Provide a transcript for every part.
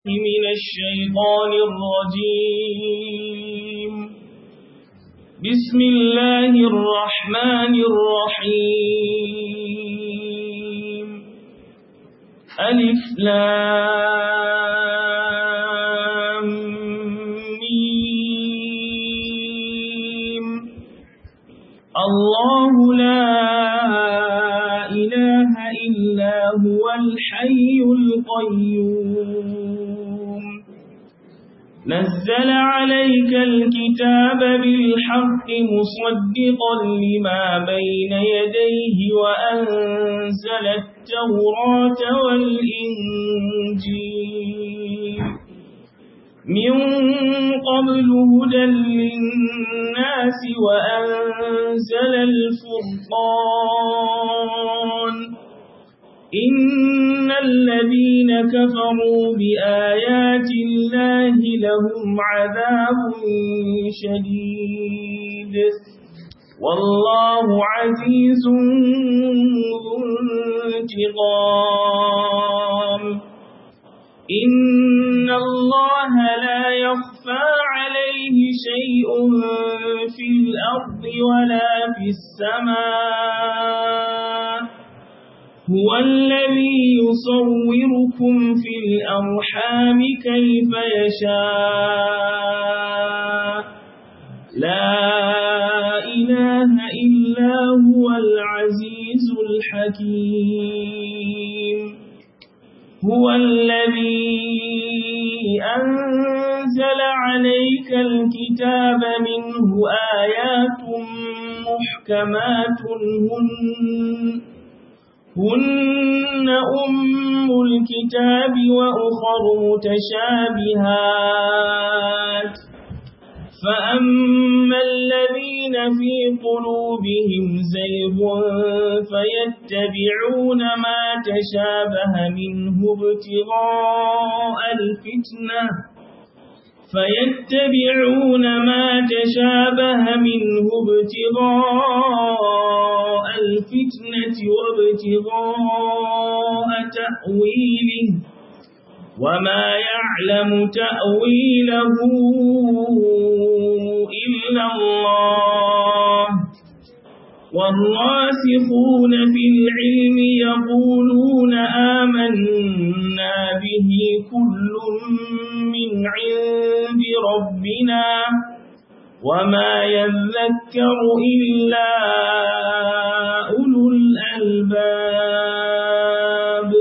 من الشيطان الرجيم بسم الله الرحمن الرحيم ألف لام ميم الله لا إله إلا هو الحي القيوم نزل عليك الكتاب بالحق مصدقا لما بين يديه وأنزل التوراة والإنجيل من قبل هدى للناس وأنزل الفرقان إن الذين كفروا بآيات الله لهم عذاب شديد والله عزيز ذو انتقام إن الله لا يخفى عليه شيء في الأرض ولا في السماء هو الذي يصوركم في الأرحام كيف يشاء لا إله إلا هو العزيز الحكيم هو الذي أنزل عليك الكتاب منه آيات محكمات هن هن أم الكتاب وأخر متشابهات فأما الذين في قلوبهم زيغ فيتبعون ما تشابه منه ابتغاء الفتنة فيتبعون ما تشابه منه ابتغاء الفتنة وابتغاء تأويله وما يعلم تأويله إلا الله والراسخون في العلم يقولون آمنا به كل من عند ربنا وما يذكر إلا أولو الألباب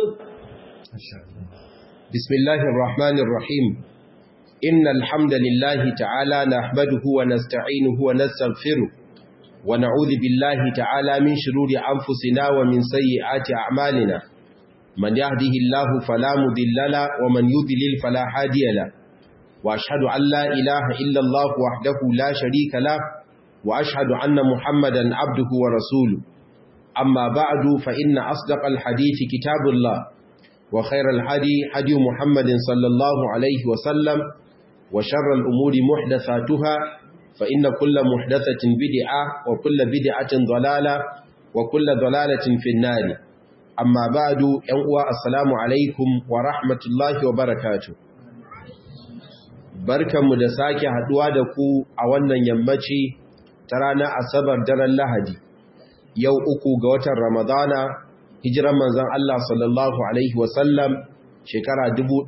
بسم الله الرحمن الرحيم إن الحمد لله تعالى نحمده ونستعينه ونستغفره ونعوذ بالله تعالى من شرور أنفسنا ومن سيئات أعمالنا من يهده الله فلا مضل له ومن يضلل فلا هادي له وأشهد أن لا إله إلا الله وحده لا شريك له وأشهد أن محمدا عبده ورسوله أما بعد فإن أصدق الحديث كتاب الله وخير الهدي هدي محمد صلى الله عليه وسلم وشر الأمور محدثاتها فإن كل محدثة بدعة وكل بدعة ضلالة وكل ضلالة في النار أما بعد ينقوى السلام عليكم ورحمة الله وبركاته barkanmu da sake haduwa da ku a wannan yammaci ta ranar asabar daren lahadi yau uku ga watan ramadana hijiran manzon Allah sallallahu alaihi wasallam shekara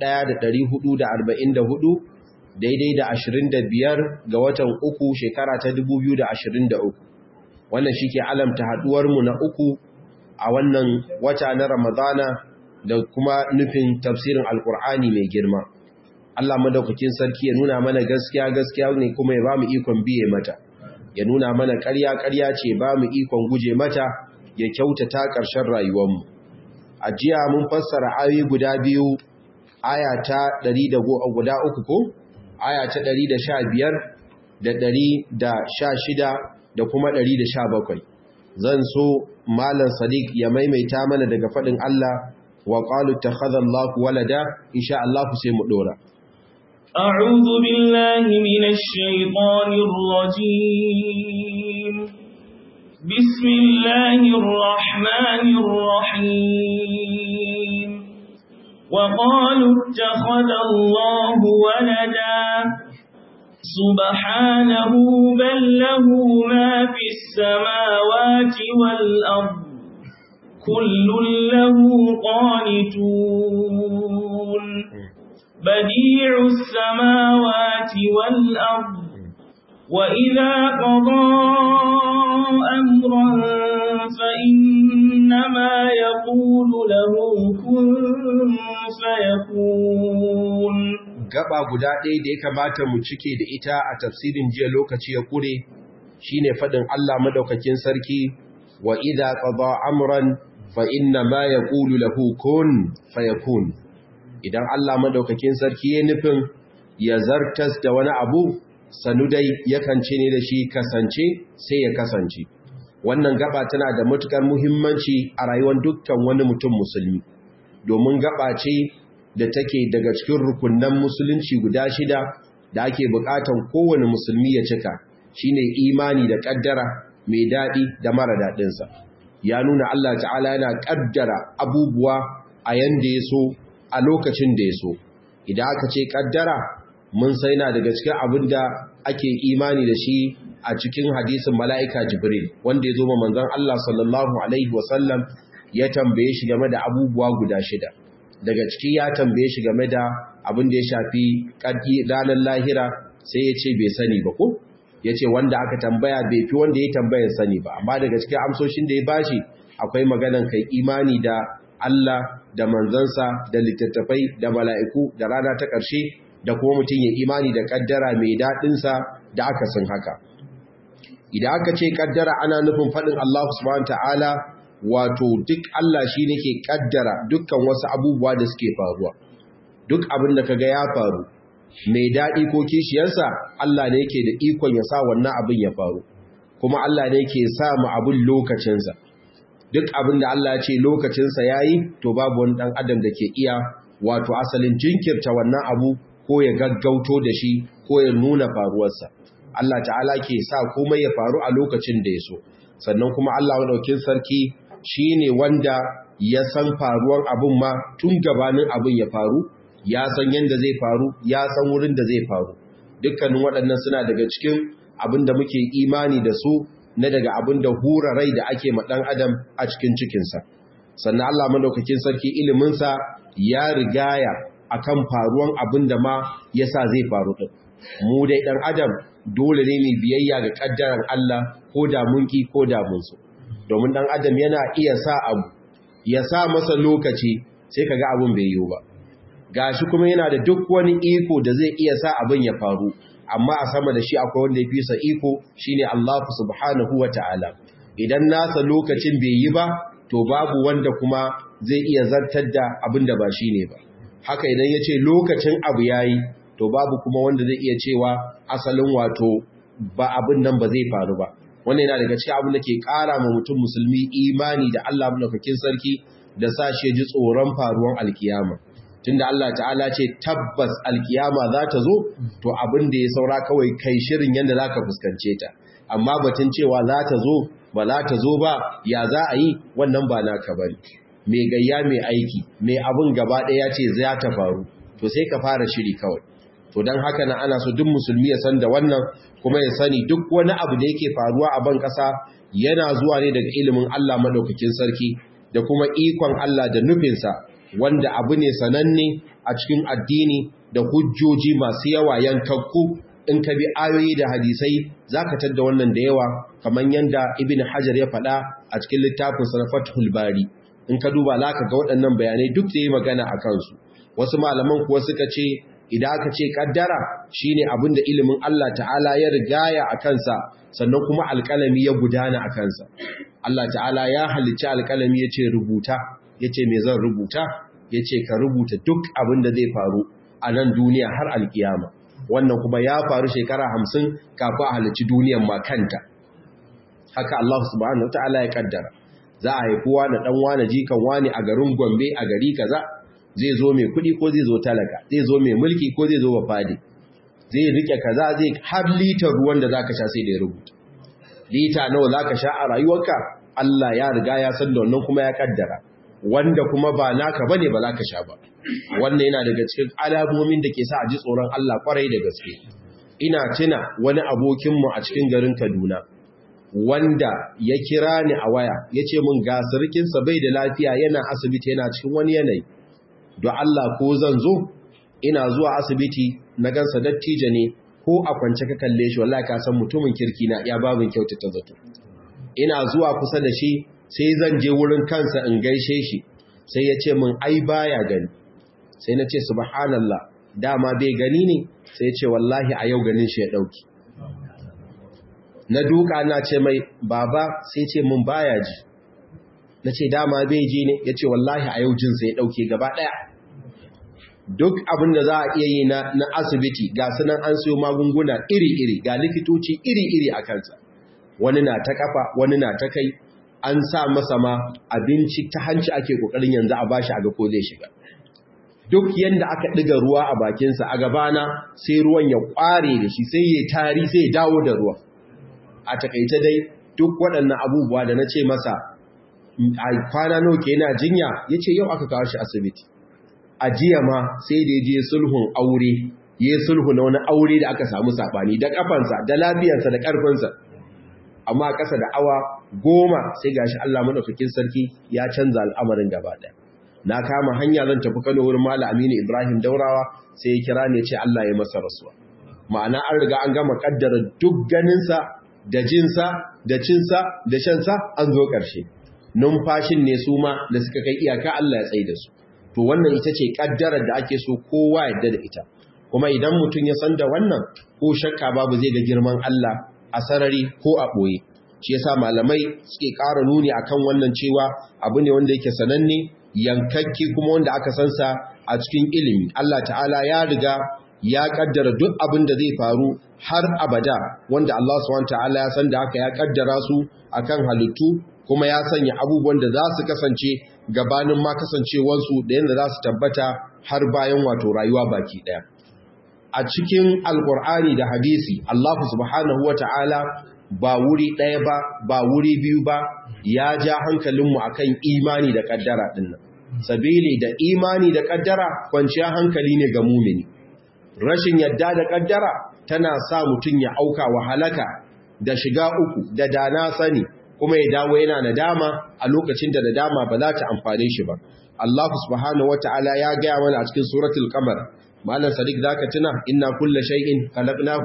1444 daidai da 25 ga watan uku shekara ta 2023 wannan shi ke alamta haduwarmu na uku a wannan wata na ramadana da kuma nufin tafsirin alkur'ani mai girma Allah madaukakin sarki ya nuna mana gaskiya gaskiya ne kuma ya ba mu ikon biye mata ya nuna mana ƙarya ƙarya ce ba mu ikon guje mata ya kyautata ƙarshen rayuwarmu a jiya mun fassara ayoyi guda biyu aya ta 100 guda uku ko aya ta 115 da 116 da kuma 117 zan so malam sadiq ya maimaita mana daga faɗin Allah wa qalu takhadha Allahu walada insha Allah sai mu dora أعوذ بالله من الشيطان الرجيم بسم الله الرحمن الرحيم وقالوا اتخذ الله ولدا سبحانه بل له ما في السماوات والأرض كل له قانتون بديع السماوات والأرض وإذا قضى أمرا فإنما يقول له كن فيكون gaba guda ɗaya da ya kamata mu cike da ita a tafsirin jiya lokaci ya kure shine faɗin Allah madaukakin sarki wa idza qada amran fa inna ma yaqulu lahu kun fayakun idan Allah madaukakin sarki ya nufin ya zartas da wani abu sanu dai yakan ce ne da shi kasance sai ya kasance wannan gaba tana da matukar muhimmanci a rayuwar dukkan wani mutum musulmi domin gaba ce da take daga cikin rukunnan musulunci guda shida da ake bukatan kowane musulmi ya cika shine imani da kaddara mai dadi da mara dadin sa ya nuna Allah ta'ala yana kaddara abubuwa a yanda ya so a lokacin da ya so idan aka ce kaddara mun sai na daga cikin abin da ake imani da shi a cikin hadisin mala'ika jibril wanda ya zo ma manzon Allah sallallahu alaihi wasallam ya tambaye shi game da abubuwa guda shida daga ciki ya tambaye shi game da abin da ya shafi ƙarfi ranar lahira sai ya ce bai sani ba ko ya ce wanda aka tambaya bai fi wanda ya tambayar sani ba amma daga cikin amsoshin da ya bashi akwai maganan kai imani da Allah da manzansa da littattafai da mala'iku da rana ta ƙarshe da kuma mutum ya imani da ƙaddara mai daɗinsa da aka sun haka idan aka ce ƙaddara ana nufin faɗin Allah subhanahu ta'ala wato duk Allah shi ne ke ƙaddara dukkan wasu abubuwa da suke faruwa duk abin da kaga ya faru mai daɗi ko kishiyarsa Allah ne ke da ikon ya sa wannan abin ya faru kuma Allah ne ke sa mu abin lokacinsa duk abin da Allah ya ce lokacinsa ya yi to babu wani ɗan adam da ke iya wato asalin jinkirta wannan abu ko ya gaggauto da shi ko ya nuna faruwarsa Allah ta'ala ke sa komai ya faru a lokacin da ya so sannan kuma Allah madaukin sarki shine wanda ya san faruwar abin ma tun gabanin abin ya faru ya san yanda zai faru ya san wurin da zai faru dukkanin waɗannan suna daga cikin abin da muke imani da su na daga abin da hura rai da ake ma ɗan adam a cikin cikinsa sannan Allah madaukakin sarki iliminsa ya rigaya akan faruwan abin da ma yasa zai faru din mu dai dan adam dole ne mai biyayya ga kaddaran Allah ko da mun ki ko da mun so domin dan adam yana iya sa abu ya sa masa lokaci sai kaga abin bai yiwu ba gashi kuma yana da duk wani iko da zai iya sa abin ya faru amma a sama da shi akwai wanda ya fi sa iko shine Allah subhanahu wataala idan nasa lokacin bai yi ba to babu wanda kuma zai iya zartar da abin da ba shine ba haka idan ya ce lokacin abu ya yi to babu kuma wanda zai iya cewa asalin wato ba abin nan ba zai faru ba wannan yana daga cikin abin da ke ƙara ma mutum musulmi imani da Allah mulkakin sarki da sa shi ji tsoron faruwan alkiyama tunda Allah ta'ala ce tabbas alkiyama za ta zo to abin da ya saura kawai kai shirin yadda za ka fuskance ta amma batun cewa za ta zo ba za ta zo ba ya za a yi wannan ba naka bane mai gayya mai aiki mai abin gaba ɗaya ce za ta faru to sai ka fara shiri kawai to don haka na ana so duk musulmi ya san da wannan kuma ya sani duk wani abu da yake faruwa a ban ƙasa yana zuwa ne daga ilimin Allah maɗaukakin sarki da kuma ikon Allah da nufinsa wanda abu ne sananne a cikin addini da hujjoji masu yawa yankakku in ka bi ayoyi da hadisai za ka tadda wannan da yawa kamar yadda ibn hajar ya faɗa a cikin littafin sanafatul bari in ka duba za ka ga waɗannan bayanai duk da yi magana a kansu wasu malaman kuwa suka ce idan aka ce kaddara shine abin da ilimin Allah ta'ala ya rigaya a kansa sannan kuma alƙalami ya gudana a kansa Allah ta'ala ya halicci alƙalami ya ce rubuta ya ce me zan rubuta ya ce ka rubuta duk abin da zai faru a nan duniya har alkiyama wannan kuma ya faru shekara hamsin kafin a halicci duniyan makanta haka Allah subhanahu wa ta'ala ya kaddara za a haifi wani ɗan wani jikan wani a garin Gombe a gari kaza zai zo mai kuɗi ko zai zo talaka zai zo mai mulki ko zai zo wafadi zai rike kaza zai har litar ruwan da zaka sha sai da ya rubuta lita nawa zaka sha a rayuwarka Allah ya riga ya san da wannan kuma ya kaddara wanda kuma ba naka bane ba za ka sha ba wannan yana daga cikin alamomin da ke sa a ji tsoron Allah kwarai da gaske ina tuna wani abokinmu a cikin garin Kaduna wanda ya kira ni a waya ya ce mun ga sarkinsa bai da lafiya yana asibiti yana cikin wani yanayi don Allah ko zan zo ina zuwa asibiti na gansa dattijo ne ko a kwance ka kalle shi wallahi ka san mutumin kirki na iya babin kyautata zato ina zuwa kusa da shi sai zan je wurin kansa in gaishe shi sai ya ce min ai baya gani sai na ce subhanallah dama bai gani ne sai ya ce wallahi a yau ganin shi ya dauki na duka na ce mai baba sai ce min baya ji na ce dama bai ji ne ya ce wallahi a yau jinsa ya dauke gaba daya duk abin da za a iya yi na, na asibiti ga sunan an siyo magunguna iri-iri ga likitoci iri-iri a kansa wani na ta kafa wani na ta kai an sa masa ma abinci ta hanci ake kokarin yanzu a bashi a ga ko zai shiga duk yanda aka ɗiga ruwa a bakinsa a gabana sai ruwan ya ƙware da shi sai ya tari sai ya dawo da ruwa a takaice dai duk waɗannan abubuwa da na ce masa a kwana nawa ke yana jinya ya ce yau aka kawo shi asibiti a jiya ma sai da je sulhun aure ya sulhu na wani aure da aka samu saɓani da ƙafansa da lafiyarsa da ƙarfinsa amma ƙasa da awa goma sai gashi Allah madaukakin sarki ya canza al'amarin gaba ɗaya na kama hanya zan tafi Kano wurin Malam Aminu Ibrahim Daurawa sai ya kira ne ce Allah ya masa rasuwa ma'ana an riga an gama kaddara duk ganinsa da jinsa da cinsa da shansa an zo ƙarshe numfashin ne su ma da suka kai iyaka Allah ya tsaye da su to wannan ita ce kaddarar da ake so kowa yadda da ita kuma idan mutum ya san da wannan ko shakka babu zai ga girman Allah a sarari ko a ɓoye shi yasa malamai suke ƙara nuni akan wannan cewa abu ne wanda yake sananne yankakki kuma wanda aka sansa a cikin ilimi Allah ta'ala ya riga ya kaddara duk abin da zai faru har abada wanda Allah subhanahu ta'ala ya san da haka ya kaddara su akan halittu kuma ya sanya abubuwan da za su kasance gabanin ma kasancewarsu da yadda za su tabbata har bayan wato rayuwa baki ɗaya. A cikin Alƙur'ani da hadisi, Allah subhanahu wa ta'ala ba wuri ɗaya ba, ba wuri biyu ba, ya ja hankalinmu a kan imani da ƙaddara ɗinnan. Sabili da imani da ƙaddara kwanciya hankali ne ga mumini. Rashin yadda da ƙaddara tana sa mutum ya auka wa halaka da shiga uku da dana sani kuma ya dawo yana nadama a lokacin da nadama ba za ta amfane shi ba Allah subhanahu wataala ya gaya mana a cikin suratul qamar malam sadiq zaka tuna inna kulla shay'in khalaqnahu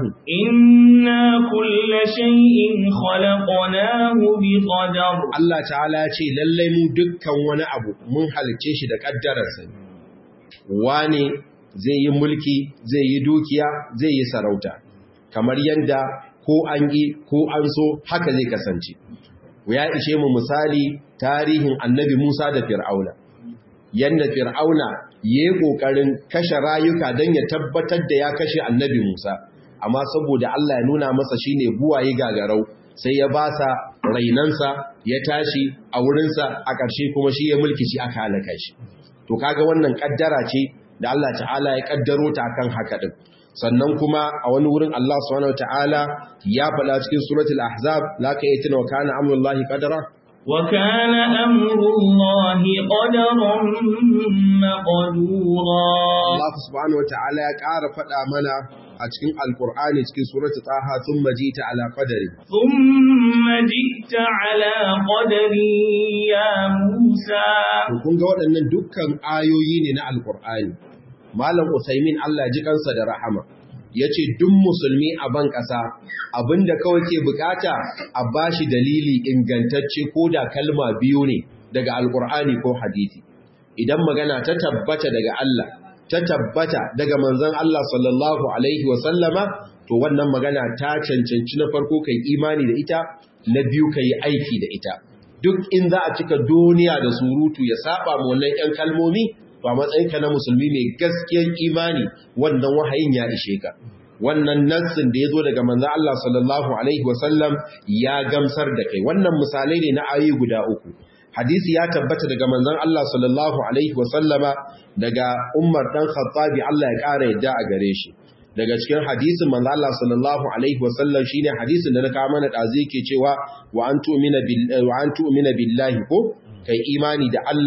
inna kulla shay'in khalaqnahu biqadar Allah ta'ala ya ce lalle mu dukkan wani abu mun halice shi da kaddararsa wane zai yi mulki zai yi dukiya zai yi sarauta kamar yanda ko an yi ko an so haka zai kasance ya ishe mu misali tarihin annabi Musa da Fir'auna yanda Fir'auna yayi kokarin kashe rayuka dan ya tabbatar da ya kashe annabi Musa amma saboda Allah ya nuna masa shine buwaye gagarau sai ya basa rainansa ya tashi a wurinsa a ƙarshe kuma shi ya mulki shi aka halaka shi to kaga wannan kaddara ce da Allah ta'ala ya kaddaro ta akan haka din sannan kuma a wani wurin Allah subhanahu wataala ya faɗa cikin suratul ahzab la ka yatina wa kana amrullahi qadara wa kana amrullahi qadaran maqdura Allah subhanahu wataala ya ƙara faɗa mana a cikin alqur'ani cikin suratul taha thumma jita ala qadari thumma jita ala qadari ya musa kun ga waɗannan dukkan ayoyi ne na alqur'ani Malam Usaimin Allah ji kansa da rahama ya ce duk musulmi a ban ƙasa abinda kawai ke bukata a bashi dalili ingantacce ko da kalma biyu ne daga alkur'ani ko hadisi idan magana ta tabbata daga Allah ta tabbata daga manzon Allah sallallahu alaihi wasallama to wannan magana ta cancanci na farko kai imani da ita na biyu kai aiki da ita duk in za a cika duniya da surutu ya saba mu wannan 'yan kalmomi ba matsayinka na musulmi mai gaskiyar imani wannan wahayin ya ishe ka wannan nassin da ya zo daga manzan Allah sallallahu Alaihi wasallam ya gamsar da kai wannan misalai ne na ayi guda uku hadisi ya tabbata daga manzan Allah sallallahu Alaihi wasallama daga umar ɗan khattabi Allah ya ƙara yadda a gare shi daga cikin hadisin manzan Allah sallallahu Alaihi wasallam shi ne hadisin da na kawo mana ɗazi ke cewa wa an tu'mina billahi ko kai imani da Allah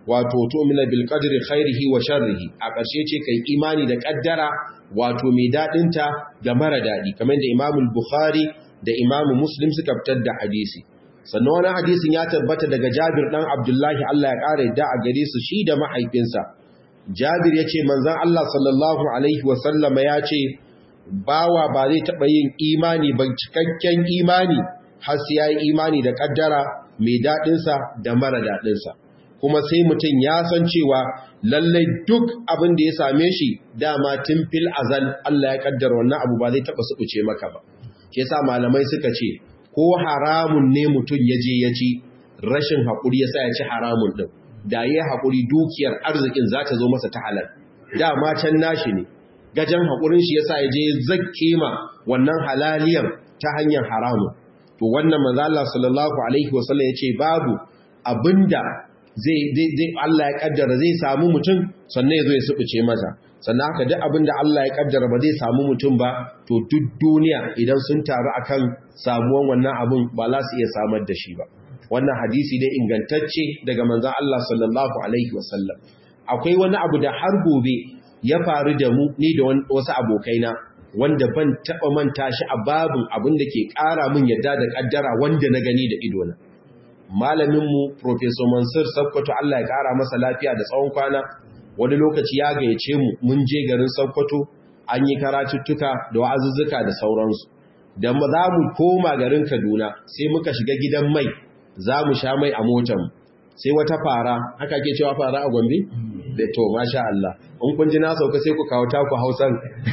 wato tu'mina bil qadri khairihi wa sharrihi a ƙarshe ce kai imani da kaddara wato mai dadin ta da mara dadi kamar da Imam Bukhari da Imam Muslim suka fitar da hadisi sannan wani hadisin ya tabbata daga Jabir dan Abdullahi Allah ya kare da a gare su shi da mahaifinsa Jabir yace manzon Allah sallallahu alaihi wa sallama ya ce bawa ba zai taɓa yin imani ba cikakken imani har sai ya yi imani da ƙaddara mai daɗinsa da mara daɗinsa kuma sai mutum ya san cewa lallai duk abin da ya same shi dama tun fil azal Allah ya ƙaddara wannan abu ba zai taɓa suɓuce maka ba ke sa malamai suka ce ko haramun ne mutum ya je ya ci rashin haƙuri ya sa ya ci haramun ɗin da ya haƙuri dukiyar arzikin za ta zo masa ta halal dama can nashi ne gajen haƙurin shi yasa ya je zakke ma wannan halaliyar ta hanyar haramu to wannan manzo Allah sallallahu alaihi wasallam yace babu abinda zai zai Allah ya kaddara zai samu mutum sannan yazo ya subuce masa sannan haka duk abinda Allah ya kaddara ba zai samu mutum ba to duk duniya idan sun taru akan samuwan wannan abun ba za su iya samar da shi ba wannan hadisi dai ingantacce daga manzon Allah sallallahu alaihi wasallam akwai wani abu da har gobe ya faru da mu ni da wasu abokaina wanda ban taɓa manta shi a babin abin da ke ƙara min yadda da ƙaddara wanda na gani da idona. Malaminmu, Profesor Mansur Sakkwato Allah ya ƙara masa lafiya da tsawon kwana, wani lokaci ya gayyace mu mun je garin Sakkwato an yi karatuttuka da wa'azuzzuka da sauransu. Da za mu koma garin Kaduna sai muka shiga gidan mai za mu sha mai a motar sai wata fara haka ke cewa fara a Gombe? da to masha Allah in kun ji na sauka sai ku kawo taku Hausan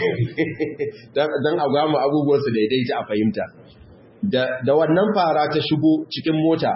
dan a gamu abubuwan su daidaita a fahimta da da wannan fara ta shigo cikin mota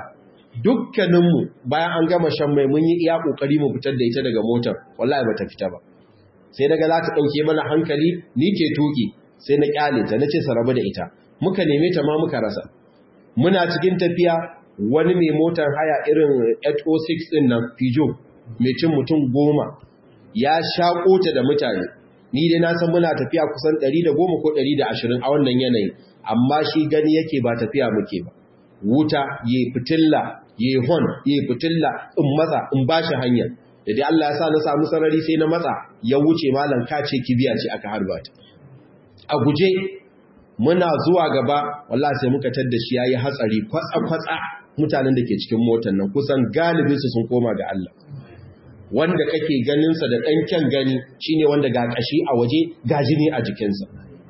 dukkaninmu bayan an gama shan mai mun yi iya kokari mu fitar da ita daga motar wallahi bata fita ba sai daga za ta dauke mana hankali ni ke tuki sai na kyale ta nace sa rabu da ita muka neme ta ma muka rasa muna cikin tafiya wani mai motar haya irin 806 din nan Peugeot mai cin mutum goma ya shaƙo ta da mutane ni dai na san muna tafiya kusan 110 ko 120 a wannan yanayi amma shi gani yake ba tafiya muke ba wuta yayi fitilla yayi hon yayi fitilla in matsa in bashi hanya da dai Allah ya sa na samu sarari sai na matsa ya wuce malam kace kibiya ce aka harba ta a guje muna zuwa gaba wallahi sai muka tadda shi yayi hatsari kwatsa kwatsa mutanen da ke cikin motar nan kusan galibinsu sun koma ga Allah wanda kake ganinsa da ɗan kyan gani shine wanda ga ƙashi a waje ga jini a jikinsa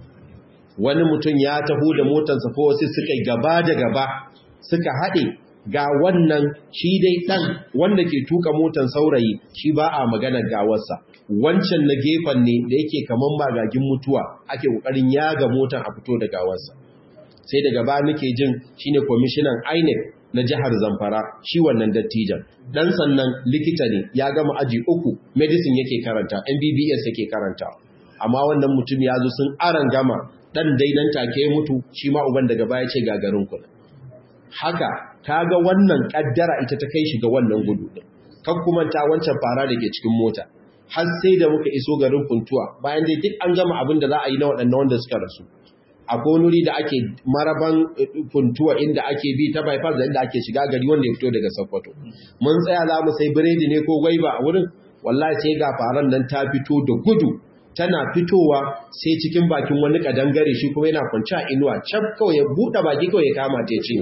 wani mutum ya taho da motarsa ko wasu suka gaba da gaba suka haɗe ga wannan shi dai ɗan wanda ke tuka motar saurayi shi ba a maganar gawarsa wancan na gefen ne da yake kaman magagin mutuwa ake ƙoƙarin yaga motar a fito da gawarsa sai daga ba muke jin shine kwamishinan INEC na jihar Zamfara shi wannan dattijan dan sannan likita ne ya gama aji uku medicine yake karanta MBBS yake karanta amma wannan mutum ya zo sun aran gama dan dai nan take mutu shi ma uban daga baya ce gagarin ku haka kaga wannan kaddara ita ta kai shi ga wannan gudu din kan kuma ta wancan fara da ke cikin mota har sai da muka iso garin kuntuwa bayan dai duk an gama abin da za a yi na waɗannan wanda suka rasu akwai wuri da ake maraban funtuwa inda ake bi ta bypass da inda ake shiga gari wanda ya fito daga Sokoto mun tsaya za mu sai biredi ne ko gwaiba a wurin wallahi sai ga faran nan ta fito da gudu tana fitowa sai cikin bakin wani kadangare shi kuma yana kwanci a inuwa cap kawai ya buɗe baki kawai ya kama ta ce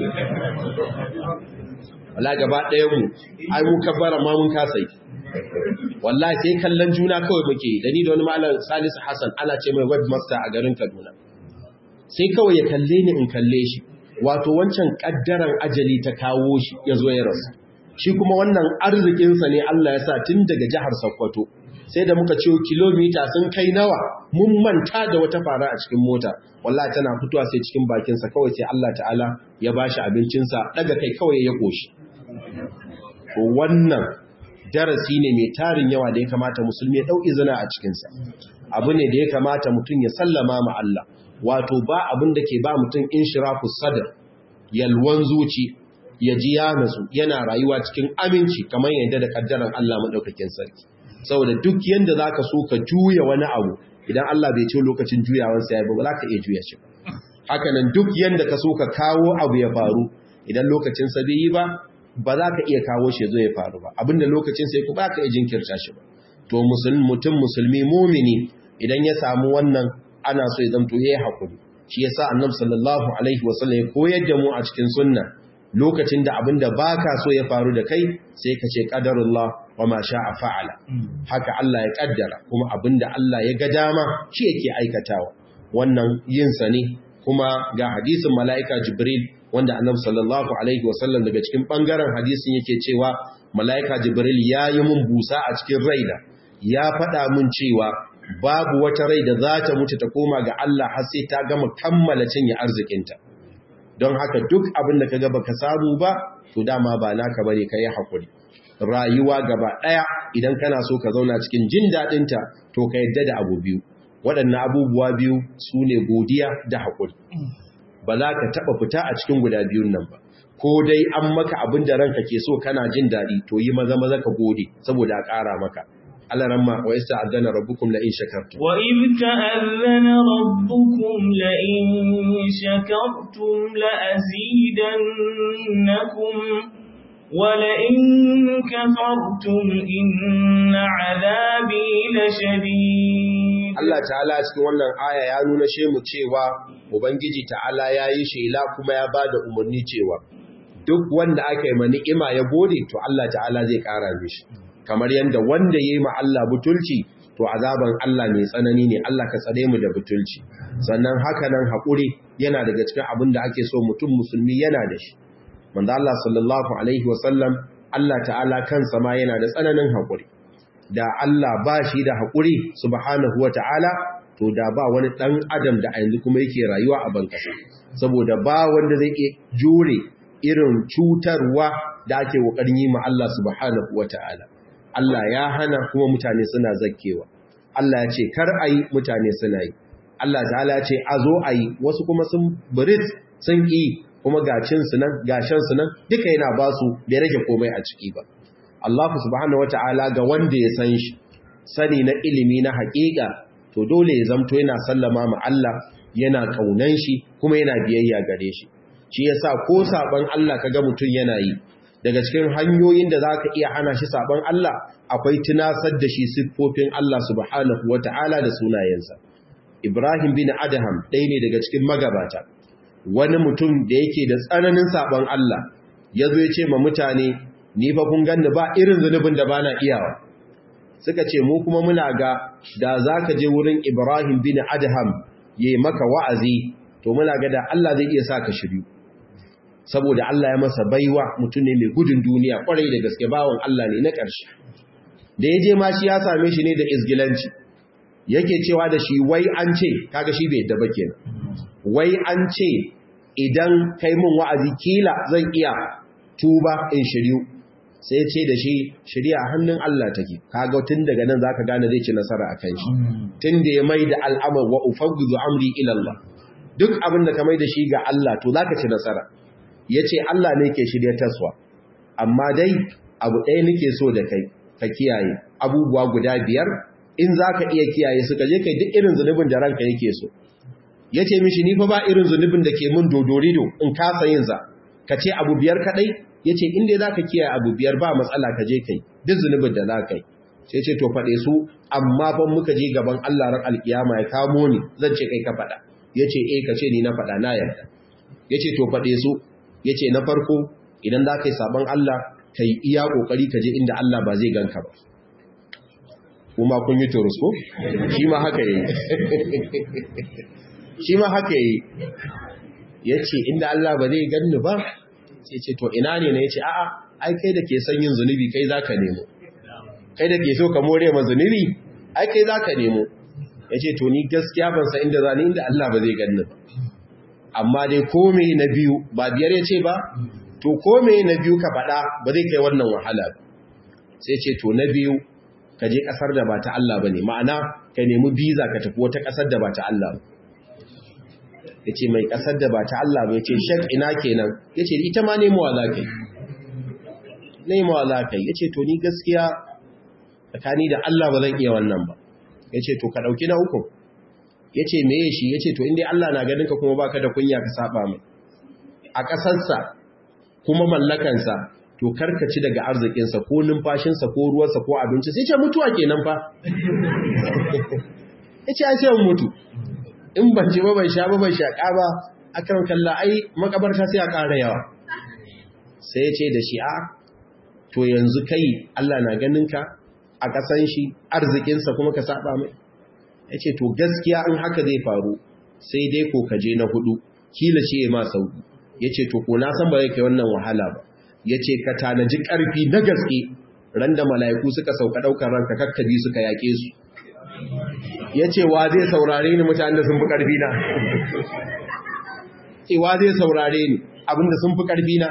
wallahi gaba ɗayan mu ai mu kabbara ma mun kasa yi wallahi sai kallon juna kawai muke da ni da wani malam Salisu Hassan ana ce mai webmaster a garin Kaduna sai kawai ya kalle ni in kalle shi wato wancan kaddaran ajali ta kawo shi ya zo ya rasu shi kuma wannan arzikinsa ne Allah ya sa tun daga jihar Sokoto sai da muka ciwo kilomita sun kai nawa mun manta da wata fara a cikin mota wallahi tana fitowa sai cikin bakinsa kawai sai Allah ta'ala ya bashi abincinsa daga kai kawai ya koshi to wannan darasi ne mai tarin yawa da ya kamata musulmi ya dauki zina a cikinsa abu ne da ya kamata mutum ya sallama ma Allah wato ba abin da ke ba mutum inshirafus sadr yalwan zuci ya ji ya nasu yana rayuwa cikin aminci kamar yadda da kaddaran Allah madaukakin sarki saboda duk yanda zaka so ka juya wani abu idan Allah bai ce lokacin juyawan sa yayi ba za ka iya juya shi haka nan duk yanda ka so ka kawo abu ya faru idan lokacin sa bai yi ba ba za ka iya kawo shi zo ya faru ba abinda lokacin sai ku ba ka iya jinkirta shi ba to mutum musulmi mumini idan ya samu wannan ana so ya zamto yayi hakuri shi yasa annabi sallallahu alaihi wasallam ya koyar da mu a cikin sunna lokacin da abinda baka so ya faru da kai sai ka ce qadarullah wa ma sha'a fa'ala haka Allah ya kaddara kuma abinda Allah ya ga dama shi yake aikatawa wannan yin sa ne kuma ga hadisin mala'ika jibril wanda annabi sallallahu alaihi wasallam daga cikin bangaren hadisin yake cewa mala'ika jibril ya yi mun busa a cikin raina ya faɗa mun cewa babu wata rai da za ta mutu ta koma ga Allah har sai ta gama kammala cinye arzikinta don haka duk abin da ka gaba ka samu ba to dama ba naka bane ka yi haƙuri rayuwa gaba ɗaya idan kana so ka zauna cikin jin daɗinta to ka yadda da abu biyu waɗannan abubuwa biyu su ne godiya da haƙuri ba za ka taɓa fita a cikin guda biyun nan ba ko dai an maka abin da ranka ke so kana jin daɗi to yi maza maza ka gode saboda a ƙara maka Allah ramma wa yasta azana rabbukum la in shakartum wa in ta'azzana rabbukum la in shakartum la azidannakum wa la in kafartum inna 'adabi lashadid Allah ta'ala cikin wannan aya ya nuna shemu cewa ubangiji ta'ala yayi shela kuma ya bada umarni cewa duk wanda aka yi ma ni'ima ya gode to Allah ta'ala zai ƙara mishi kamar yadda wanda ya yi ma Allah butulci to azaban Allah mai tsanani ne Allah ka tsare mu da butulci sannan haka nan haƙuri yana daga cikin abin da ake so mutum musulmi yana da shi manzo Allah sallallahu alaihi wasallam Allah ta'ala kansa ma yana da tsananin haƙuri da Allah ba shi da haƙuri subhanahu wata'ala to da ba wani ɗan adam da a yanzu kuma yake rayuwa a bankasa saboda ba wanda zai iya jure irin cutarwa da ake ƙoƙarin yi ma Allah subhanahu wata'ala Allah ya hana kuma mutane suna zakkewa Allah ya ce kar a yi mutane suna yi Allah ta'ala ya ce a zo a yi wasu kuma sun birit sun ƙi kuma gacin su nan gashin su nan duka yana ba su bai rage komai a ciki ba Allah subhanahu wata'ala ga wanda ya san shi sani na ilimi na haƙiƙa to dole ya zamto yana sallama ma Allah yana kaunan shi kuma yana biyayya gare shi shi yasa ko saban Allah kaga mutun yana yi daga cikin hanyoyin da zaka iya hana shi saban Allah akwai tunasar da shi siffofin Allah subhanahu wata'ala da sunayensa Ibrahim bin Adham ɗaya ne daga cikin magabata wani mutum da yake da tsananin saban Allah yazo ya ce ma mutane ni fa kun ganni ba irin zunubin da bana iyawa suka ce mu kuma muna ga da zaka je wurin Ibrahim bin Adham yayi maka wa'azi to muna ga da Allah zai iya saka shiryu saboda Allah ya masa baiwa mutum ne mai gudun duniya kwarai da gaske bawon Allah ne na ƙarshe da ya je ma shi ya same shi ne da izgilanci yake cewa da shi wai an ce kaga shi bai daba kenan wai an ce idan kai mun wa'azi kila zan iya tuba in shiryu sai ce da shi shirya hannun Allah take kaga tun daga nan zaka gane zai ci nasara akan shi tun da ya mai da al'amar wa ufawwidu amri ila Allah duk abin da ka mai da shi ga Allah to zaka ci nasara yace Allah ne ke shirya taswa amma dai abu ɗaya nake so da kai ka kiyaye abubuwa guda biyar in zaka iya kiyaye su ka je kai duk irin zunubin da ranka yake so yace mishi ni fa ba irin zunubin da ke mun dodorido in kasa yin sa ka ce abu biyar kadai ya ce inda za ka kiyaye abu biyar ba matsala ka je kai duk zunubin da za ka yi sai ce to faɗe su amma fan muka je gaban Allah ran alkiyama ya kamo ni zan ce kai ka faɗa ya ce eh ka ce ni na faɗa na yarda ya ce to faɗe su ya ce na farko idan za ka yi sabon Allah ka yi iya ƙoƙari ka je inda Allah ba zai ganka ba kuma kun yi turus ko shi ma haka yi shi ma haka yi ya ce inda Allah ba zai ganni ba sai ce to ina ne na ya ce a'a ai kai da ke son yin zunubi kai za ka nemo kai da ke so ka more ma zunubi ai kai za ka nemo ya ce to ni gaskiya ban san inda zani inda Allah ba zai ganni ba amma dai kome na biyu ba biyar ya ce ba to kome na biyu ka faɗa ba zai kai wannan wahala ba sai ce to na biyu ka je ƙasar da ba ta Allah ba ne ma'ana ka nemi biza ka tafi wata ƙasar da ba ta Allah ba ya ce mai ƙasar da ba ta Allah ba ya ce shek ina kenan ya ce ita ma nemowa za ka yi nemowa za ka yi ya ce to ni gaskiya tsakani da Allah ba zan iya wannan ba ya ce to ka ɗauki na uku ya ce meye shi ya ce to inda Allah na ganinka kuma baka da kunya ka saba mai a ƙasarsa kuma mallakansa to karkaci daga arzikinsa ko numfashinsa ko ruwansa ko abinci sai ce mutuwa kenan fa ya ce ai sai mutu in ban ci ba ban sha ba ban shaƙa ba akan kalla ai makabarta sai a ƙara yawa sai ya ce da shi a to yanzu kai Allah na ganin ka a ƙasan shi arzikinsa kuma ka saba mai ya ce to gaskiya in haka zai faru sai dai ko ka je na hudu kila shi ya ma sauki ya ce to ko na san ba zai kai wannan wahala ba ya ce ka tanaji ƙarfi na gaske ran da mala'iku suka sauka ɗaukar ranka kakkabi suka yaƙe su ya ce wa zai saurare ni mutane da sun fi ƙarfi na ce wa zai saurare ni abinda sun fi ƙarfi na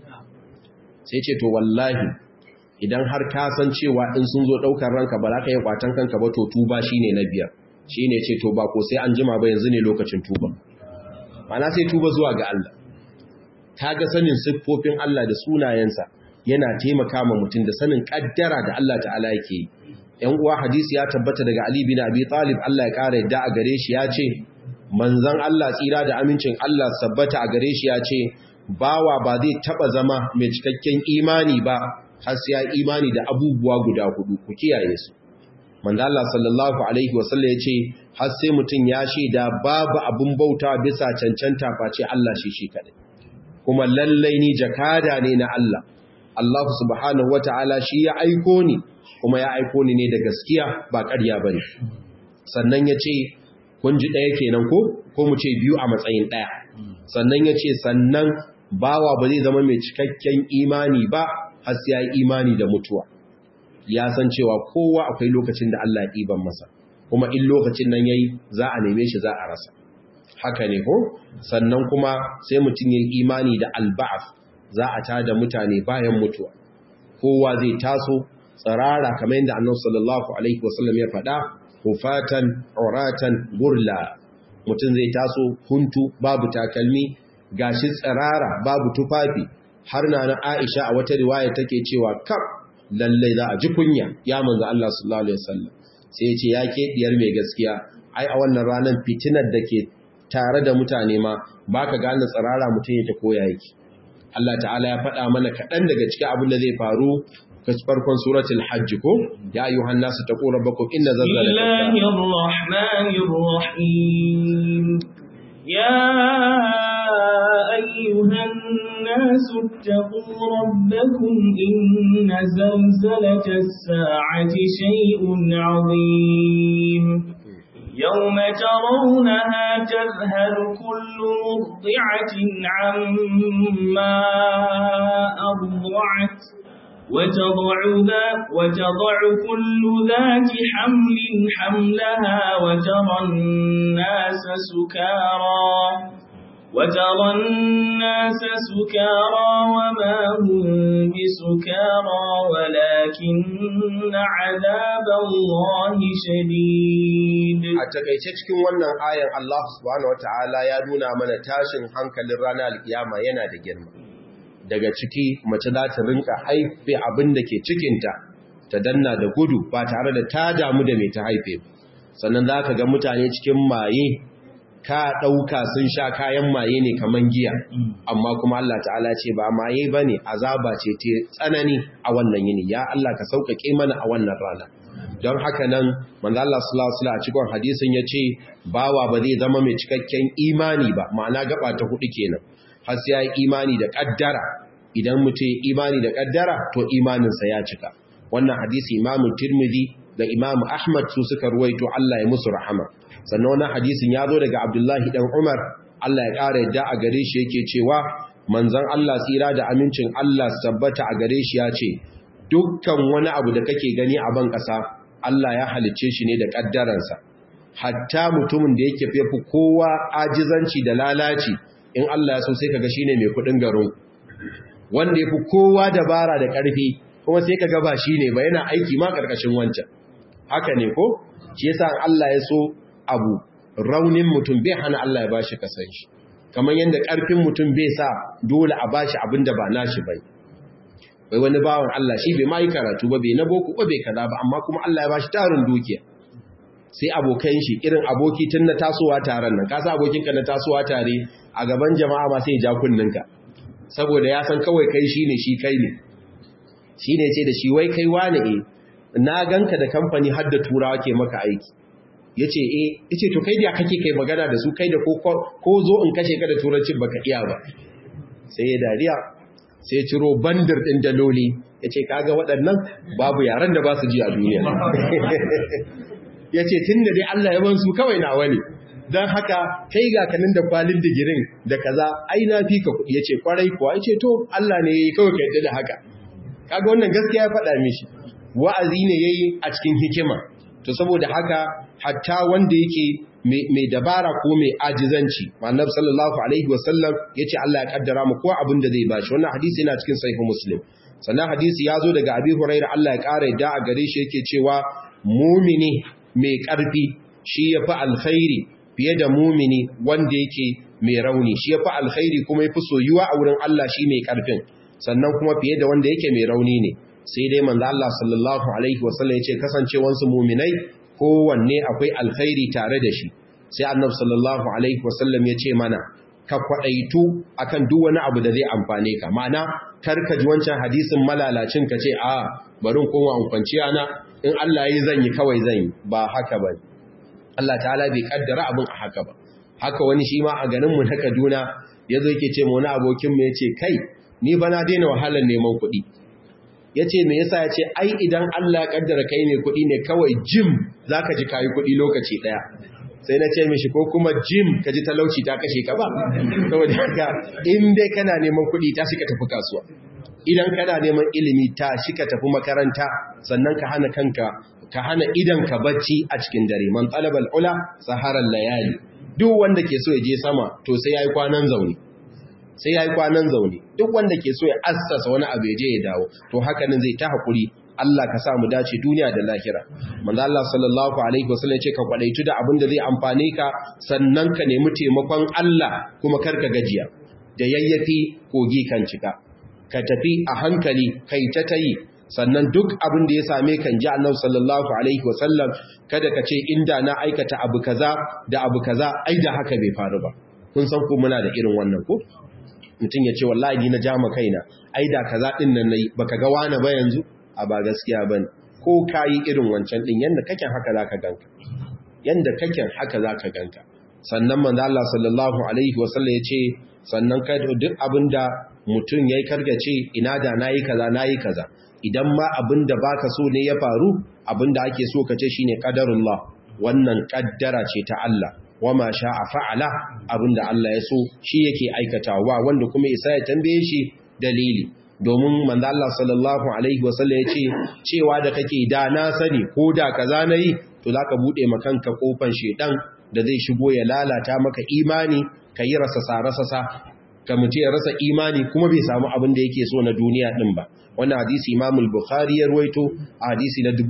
sai ce to wallahi idan har ka san cewa in sun zo ɗaukar ranka ba za ka yi kwatan kanka ba to tuba shi ne na biyar shi ne ce to ba ko sai an jima ba yanzu ne lokacin tuba mana sai tuba zuwa ga Allah ta ga sanin siffofin Allah da sunayensa yana taimaka ma mutum da sanin kaddara da Allah ta'ala yake yi ‘yan uwa hadisi ya tabbata daga Ali bin Abi Talib Allah ya ƙara yadda a gare shi ya ce manzan Allah tsira da amincin Allah sabbata a gare shi ya ce bawa ba zai taba zama mai cikakken imani ba har sai ya imani da abubuwa guda hudu ku kiyaye su manzo Allah sallallahu alaihi wasallam yace har sai mutun ya shaida babu abun bauta bisa cancanta face Allah shi shi kadai kuma lallai ni jakada ne na Allah Allah subhanahu wataala shi ya aiko ni kuma ya aiko ni ne da gaskiya ba ƙarya bane sannan yace kun ji daya kenan ko ko mu ce biyu a matsayin daya sannan yace sannan bawa ba zai zama mai cikakken imani ba har sai ya yi imani da mutuwa ya san cewa kowa akwai lokacin da Allah ya ɗiban masa kuma in lokacin nan yayi za a neme shi za a rasa haka ne ko sannan kuma sai mutum yayi imani da alba'af za a tada mutane bayan mutuwa kowa zai taso tsarara kamar yadda Annabi sallallahu alaihi wasallam ya faɗa hufatan uratan gurla mutum zai taso huntu babu takalmi gashi tsirara babu tufafi har na na Aisha a wata riwaya take cewa kaf lallai za a ji kunya ya manzo Allah sallallahu alaihi wasallam sai ya ce ya ke diyar mai gaskiya ai a wannan ranar fitinar da ke tare da mutane ma baka gane tsirara mutum ya ta koya yake Allah ta'ala ya faɗa mana kaɗan daga cikin abin da zai faru farkon suratul hajj ko ya ayyuhan nasu taqu rabbakum inna zalzalatal rahmanir rahim ya أيها الناس اتقوا ربكم إن زلزلة الساعة شيء عظيم يوم ترونها تذهل كل مرضعة عما أرضعت وتضع, وتضع كل ذات حمل حملها وترى الناس سكارى وترى الناس سكارى وما هم بسكارى ولكن عذاب الله شديد a takaice cikin wannan ayan Allah subhanahu wataala ya nuna mana tashin hankalin ranar alkiyama yana da girma daga ciki mace za ta rinka haife abin da ke cikinta ta danna da gudu ba tare da ta damu da mai ta haife sannan za ka ga mutane cikin maye ka ɗauka sun sha kayan maye ne kaman giya amma kuma Allah ta'ala ce ba maye ba ne azaba ce te tsanani a wannan yini ya Allah ka sauƙaƙe mana a wannan rana don haka nan manzo Allah sallallahu alaihi a cikin hadisin yace bawa ba zai zama mai cikakken imani ba ma'ana gaba ta hudu kenan har sai ya yi imani da kaddara idan mutum imani da kaddara to imaninsa ya cika wannan hadisi Imam Tirmidhi da Imam Ahmad su suka ruwaito Allah ya musu rahama sannan wannan hadisin ya zo daga Abdullahi dan Umar Allah ya ƙara yadda a gare shi yake cewa manzon Allah tsira da amincin Allah tabbata a gare shi ya ce dukkan wani abu da kake gani a ban ƙasa Allah ya halicce shi ne da ƙaddaransa hatta mutumin da yake fefu kowa ajizanci da lalaci in Allah ya so sai kaga shine mai kudin garin wanda yafi kowa dabara da ƙarfi kuma sai kaga ba shine ba yana aiki ma karkashin wancan haka ne ko shi yasa Allah ya so abu raunin mutum bai hana Allah ya bashi kasan shi kamar yadda ƙarfin mutum bai sa dole a bashi abin da ba nashi bai wai wani bawan Allah shi bai mai karatu ba bai na boko ba bai kaza ba amma kuma Allah ya bashi tarin dukiya sai abokan shi irin aboki tun na tasowa taron nan kasa abokinka na tasowa tare a gaban jama'a ma sai ja kunninka saboda ya san kawai kai shi ne shi kai ne shi ne ce da shi wai kai wane e na ganka da kamfani har da turawa ke maka aiki ya ce e ya ce to kai da kake kai magana da su kai da ko zo in kashe ka da turancin baka iya ba sai ya dariya sai ciro bandar ɗin daloli ya ce kaga waɗannan babu yaren da ba su ji a duniya ya ce tun da dai Allah ya bansu kawai na wani don haka kai ga kanin da kwalin digirin da kaza ai na fi ka kuɗi ya ce kwarai kuwa ya ce to Allah ne ya yi kawai ka yadda da haka kaga wannan gaskiya ya faɗa mishi wa'azi ne ya yi a cikin hikima to saboda haka hatta wanda yake mai dabara ko mai ajizanci ma'annab sallallahu alaihi wasallam ya ce Allah ya kaddara mu kowa abin da zai bashi wannan hadisi yana cikin sahih muslim sannan hadisi ya zo daga abi huraira Allah ya ƙara yadda a gare shi yake cewa mumini mai ƙarfi shi ya fi alkhairi fiye da mumini wanda yake mai rauni shi ya fi alkhairi kuma ya fi soyuwa a wurin Allah shi mai ƙarfin sannan kuma fiye da wanda yake mai rauni ne sai dai manzo Allah sallallahu alaihi wasallam ya ce kasancewansu muminai kowanne akwai alkhairi tare da shi sai annabi sallallahu alaihi wasallam ya ce mana ka kwadaitu akan duk wani abu da zai amfane ka ma'ana karka ji wancan hadisin malalacin ka ce a barin koma an kwanciya na in Allah yi zan yi kawai zan yi ba haka ba Allah ta'ala bai kaddara abin a haka ba haka wani shi ma a ganin mu na Kaduna yazo yake ce mu wani abokin mu yace kai ni ba na daina wahalar neman kuɗi yace me yasa yace ai idan Allah ya kaddara kai ne kuɗi ne kawai jim zaka ji kai kuɗi lokaci daya sai na ce mishi ko kuma jim ka ji talauci ta kashe ka ba saboda haka in dai kana neman kuɗi ta shi ka tafi kasuwa idan kana neman ilimi ta shi ka tafi makaranta sannan ka hana kanka ka hana idan ka bacci a cikin dare man talabal ula saharar layali duk wanda ke so ya je sama to sai yayi kwanan zaune sai yayi kwanan zaune duk wanda ke so ya assasa wani abu ya je ya dawo to haka nan zai ta hakuri Allah ka sa mu dace duniya da lahira manzo Allah sallallahu alaihi wasallam ya ce ka kwadaitu da abin da zai amfane ka sannan ka nemi taimakon Allah kuma karka gajiya da yayyafi kogi kan cika ka tafi a hankali kai ta tayi sannan duk abin da ya same kan ji annabi sallallahu alaihi wasallam kada ka ce inda na aikata abu kaza da abu kaza ai da haka bai faru ba kun san ko muna da irin wannan ko mutum ya ce wallahi ni na jama kaina ai da kaza din nan nayi baka ga wani ba yanzu a ba gaskiya bane ko kayi irin wancan din yanda kake haka zaka ganka yanda kake haka zaka ganka sannan manzo Allah sallallahu alaihi wasallam ya ce sannan kai duk abinda mutum yayi kargace ina da nayi kaza nayi kaza idan ma abinda baka so ne ya faru abinda ake so kace shine qadarullah wannan kaddara ce ta Allah wama sha'a fa'ala abinda Allah ya so shi yake aikatawa wanda kuma isa ya tambaye shi dalili domin manzo Allah sallallahu alaihi wasallam ya ce cewa da kake da na sani ko da kaza nayi to zaka bude makanka kofan shedan da zai shigo ya lalata maka imani kayi rasa sarasasa ka mutu ya rasa imani kuma bai samu abin da yake so na duniya din ba wannan hadisi Imam al-Bukhari ya ruwaito a hadisi na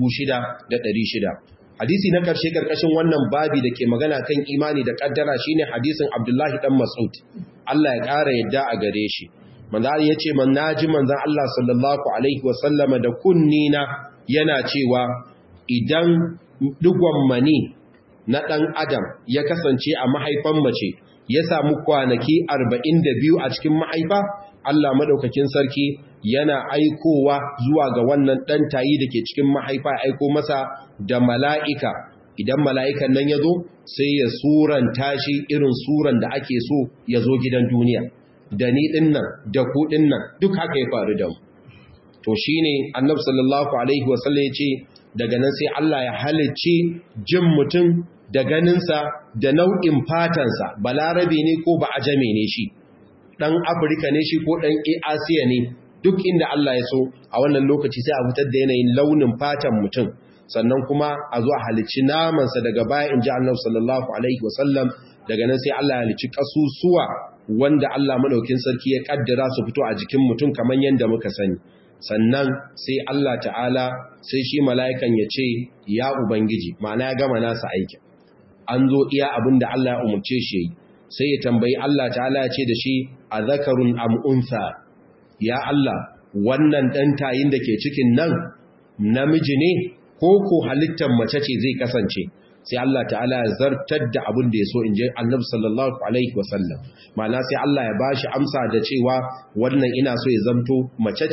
6600 hadisi na karshe karkashin wannan babi da ke magana kan imani da kaddara shine hadisin Abdullahi dan Mas'ud Allah ya kara yadda a gare shi manzo ya ce man naji manzon Allah sallallahu alaihi wasallama da kunnina yana cewa idan digon mani na dan adam ya kasance a mahaifan mace ya samu kwanaki 42 a cikin mahaifa Allah madaukakin sarki yana aikowa zuwa ga wannan dan tayi dake cikin mahaifa aiko masa da mala'ika idan mala'ikan nan yazo sai ya suranta shi irin suran da ake so ya zo gidan duniya da ni dinnan da ku dinnan duk haka ya faru da mu to shine annabi sallallahu alaihi wasallam ya ce daga nan sai Allah ya halicci jin mutum da ganinsa da nau'in fatansa balarabe ne ko ba ajame ne shi ɗan afirka ne shi ko ɗan asiya ne duk inda Allah ya so a wannan lokaci sai a fitar da yanayin launin fatan mutum sannan kuma a zo a halicci namansa daga baya in ji annabi sallallahu alaihi wasallam daga nan sai Allah ya halicci kasusuwa wanda Allah madaukin sarki ya kaddara su fito a jikin mutum kamar yadda muka sani sannan sai Allah ta'ala sai shi mala'ikan ya ce ya ubangiji ma'ana ya gama nasa aikin an zo iya abin da Allah ya umarce shi sai ya tambayi Allah ta'ala ya ce da shi a zakarun am'unsa ya Allah wannan ɗan tayin da ke cikin nan namiji ne ko ko halittar mace ce zai kasance sai Allah ta'ala ya zartar da abin da ya so in je annabi sallallahu alaihi wasallam ma'ana sai Allah ya bashi amsa da cewa wannan ina so ya zamto mace ce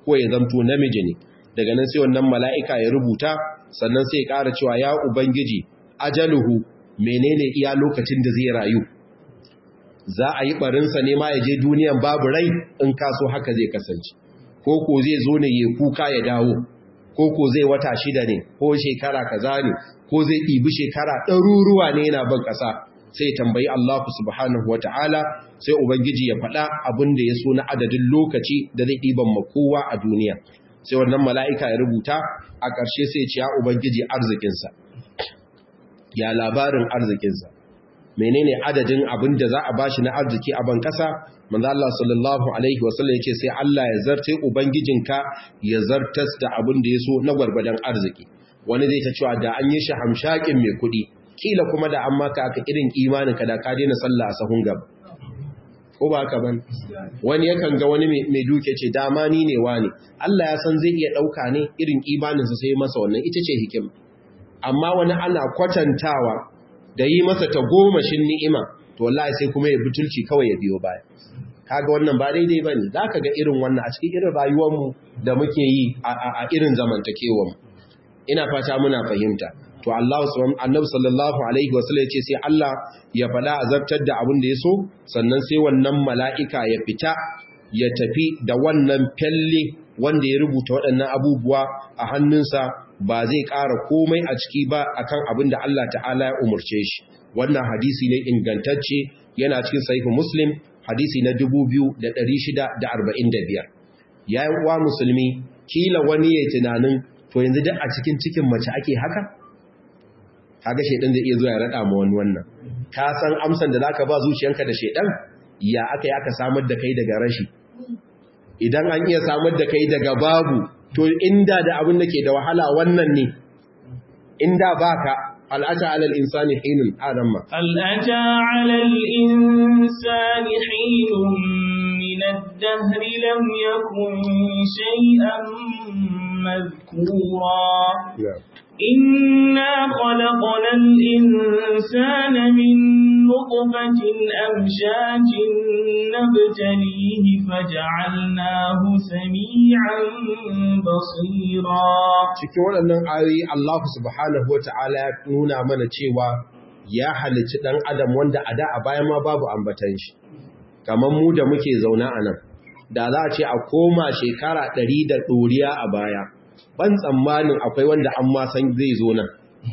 ko ya zamto namiji ne daga nan sai wannan mala'ika ya rubuta sannan sai ya ƙara cewa ya ubangiji ajaluhu menene iya lokacin da zai rayu za a yi barinsa ne ma ya je duniyan babu rai in kaso haka zai kasance ko ko zai zo ne ya kuka ya dawo ko ko zai wata shida ne ko shekara kaza ne ko zai ɗibi shekara ɗaruruwa ne yana ban ƙasa sai tambayi Allah subhanahu wa ta'ala sai Ubangiji ya faɗa abin da ya so na adadin lokaci da zai ɗiban makowa a duniya sai wannan mala'ika ya rubuta a ƙarshe sai ce ya Ubangiji arzikinsa ya labarin arzikinsa menene adadin abin da za a bashi na arziki a ban ƙasa manzo Allah sallallahu alaihi wasallam yace sai Allah ya zarte ubangijinka ya zartas da abin da yaso na gwargwadon arziki wani zai ta cewa da an yi shi hamshakin mai kuɗi kila kuma da an maka aka irin imaninka da ka daina sallah a sahun gaba ko ba haka ban wani yakan ga wani mai duke ce dama ni ne wani Allah ya san zai iya ɗauka ne irin imaninsa sai masa wannan ita ce hikima amma wani ana kwatantawa da yi masa ta gomashin ni'ima to wallahi sai kuma ya butulci kawai ya biyo baya kaga wannan ba daidai bane zaka ga irin wannan a cikin irin rayuwarmu da muke yi a irin zamantakewar mu ina fata muna fahimta to Allah subhanahu annabi sallallahu alaihi wasallam ya ce sai Allah ya fada azabtar da abin da ya so sannan sai wannan mala'ika ya fita ya tafi da wannan felle wanda ya rubuta waɗannan abubuwa a hannunsa ba zai ƙara komai a ciki ba akan abin da Allah ta'ala ya umurce shi wannan hadisi ne ingantacce yana cikin sahihu muslim hadisi na 2645 yayin uwa musulmi kila wani ya tunanin to yanzu duk a cikin cikin mace ake haka kaga shedan zai iya zuwa ya rada ma wani wannan ka san amsan da zaka ba zuciyanka da shedan ya aka aka samar da kai daga rashi idan an iya samar da kai daga babu to inda da abin da ke da wahala wannan ne inda baka al'ata alal insani hinun adamma al'ata alal insani hinun min ad-dahr lam yakun shay'an madhkura إنا خلقنا الإنسان من نطفة أمشاج نبتليه فجعلناه سميعا بصيرا cikin waɗannan ayoyi Allah subhanahu wa ta'ala ya nuna mana cewa ya halicci ɗan adam wanda a da a baya ma babu ambatan shi kamar mu da muke zauna a nan da za a ce a koma shekara ɗari da ɗoriya a baya ban tsammanin akwai wanda an ma san zai zo nan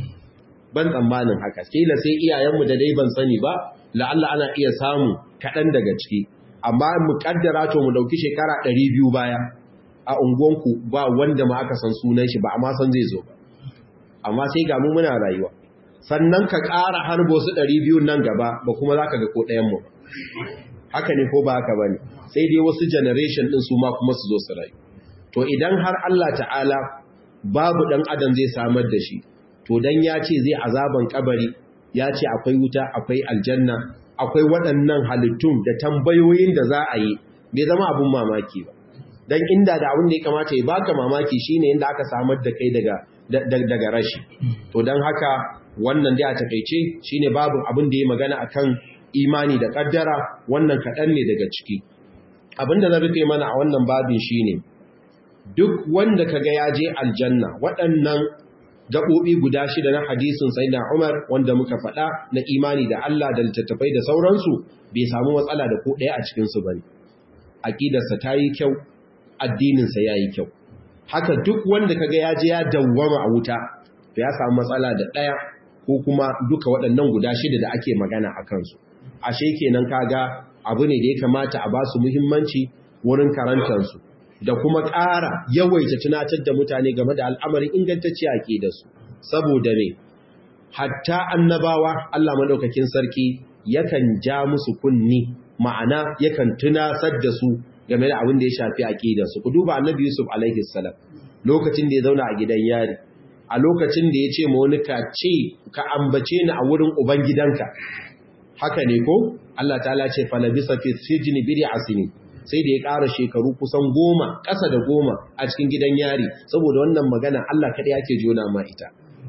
ban tsammanin haka kila sai iyayenmu da dai ban sani ba la'alla ana iya samu kaɗan daga ciki amma mu kaddara to mu dauki shekara 200 baya a unguwanku ba wanda ma aka san sunan shi ba amma san zai zo ba amma sai ga mu muna rayuwa sannan ka ƙara harbo su 200 nan gaba ba kuma zaka ga ko ɗayan mu haka ne ko ba haka bane sai dai wasu generation din su ma kuma su zo su rayu to idan har Allah ta'ala babu ɗan adam zai samar da shi to dan ya ce zai azaban kabari ya ce akwai wuta akwai aljanna akwai waɗannan halittun da tambayoyin da za a yi bai zama abun mamaki ba dan inda da abin da ya kamata ya baka mamaki shine inda aka samar da kai daga daga rashi to dan haka wannan dai a takeice shine babu abin da ya magana akan imani da kaddara wannan kaɗan ne daga ciki abin da zan rufe mana a wannan babin shine duk wanda kaga ya je aljanna waɗannan gaɓoɓi guda shida na hadisin sayyidina Umar wanda muka faɗa na imani da Allah da littattafai da sauransu bai samu matsala da ko ɗaya a cikin su bane aqidarsa ta yi kyau addininsa ya yi kyau haka duk wanda kaga ya je ya dawwama a wuta to ya samu matsala da ɗaya ko kuma duka waɗannan guda shida da ake magana a kansu ashe kenan kaga abu ne da ya kamata a ba su muhimmanci wurin karantarsu da kuma ƙara yawaita tunatar da mutane game da al'amarin ingantacce a ke da su saboda ne hatta annabawa Allah maɗaukakin sarki yakan ja musu kunni ma'ana yakan tunasar da su game da abin da ya shafi aqidarsu ku duba annabi Yusuf alaihi salam lokacin da ya zauna a gidan yari a lokacin da ya ce ma wani ka ce ka ambace ni a wurin ubangidanka haka ne ko Allah ta'ala ce fa labisa fi sijni bid'i asini sai da ya ƙara shekaru kusan goma ƙasa da goma a cikin gidan yari saboda wannan magana Allah kaɗai yake jona ma ita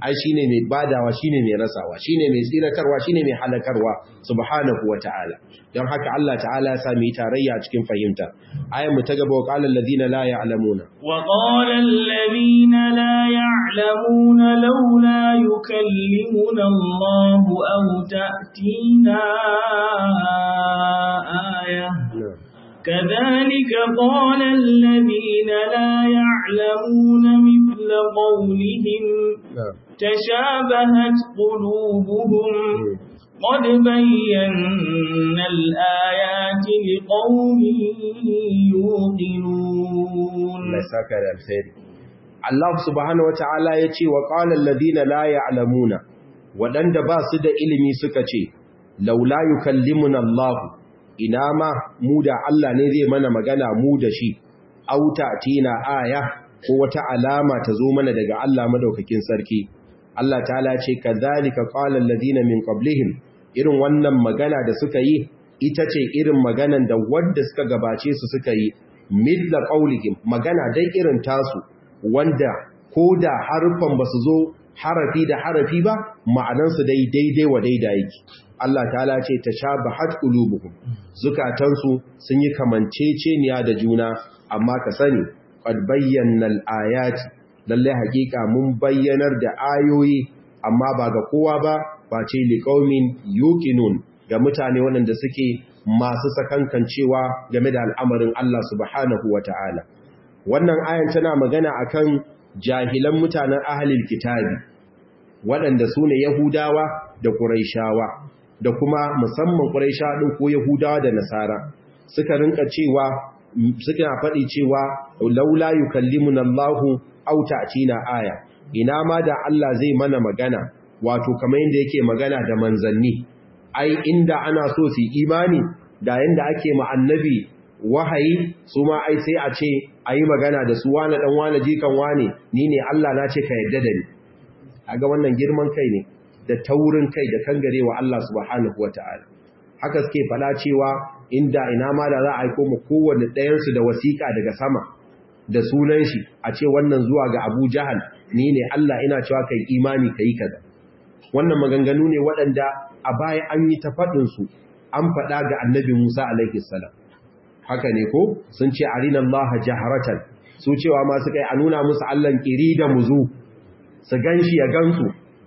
ai shine mai badawa shine mai rasawa shine mai tsiratarwa shine mai halakarwa subhanahu wataala don haka Allah ta'ala ya sami tarayya cikin fahimta ayan mu ta gaba wa qala alladhina la ya'lamuna wa qala alladhina la ya'lamuna laula yukallimuna Allah aw ta'tina aya كذلك قال الذين لا يعلمون مثل قولهم تشابهت قلوبهم قد بينا الآيات لقوم يوقنون Allah subhanahu wata'ala ya ce wa ƙalar ladina la ya'lamuna waɗanda ba su da ilimi suka ce, Laula yukallimuna Allah ina ma mu da Allah ne zai mana magana mu da shi, auta tina aya ko wata alama ta zo mana daga Allah madaukakin sarki. Allah ta'ala ce, ka zalika ƙalar ladina min qablihim irin wannan magana da suka yi, ita ce irin maganan da wadda suka gabace su suka yi, midla ƙaulihim magana dai irin tasu, wanda ko da harfan ba su zo harafi da harafi ba ma'anansu dai daidai wa daidai yake Allah ta'ala ce ta sha bahat qulubuhum zukatansu sun yi kamanceceniya da juna amma ka sani qad bayyana al-ayati lalle hakika mun bayyanar da ayoyi amma ba ga kowa ba ba ce liqaumin yuqinun ga mutane waɗanda suke masu sakankancewa game da al'amarin Allah subhanahu wata'ala wannan ayan tana magana akan jahilan mutanen ahlul kitabi waɗanda su ne yahudawa da quraishawa da kuma musamman quraishawa din ko yahudawa da nasara suka rinka cewa suka faɗi cewa laula yukallimuna Allahu aw ta'tina aya ina ma da Allah zai mana magana wato kamar yadda yake magana da manzanni ai inda ana so su imani da yanda ake ma annabi wahayi su ma ai sai a ce a yi magana da su wane ɗan wane jikan wane ni ne Allah na ce ka yadda da ni a ga wannan girman kai ne da taurin kai da kangare wa Allah subhanahu wa ta'ala haka suke fada cewa inda ina ma da za a aiko mu kowanne ɗayansu da wasiƙa daga sama da sunan shi a ce wannan zuwa ga Abu Jahal ni ne Allah ina cewa kai imani kai kaza wannan maganganu ne waɗanda a baya an yi ta faɗinsu an faɗa ga annabi Musa alaihi salam haka ne ko sun ce arina Allah jaharatan su cewa ma suka yi a nuna musu Allah kiri da muzu su ganshi ya gansu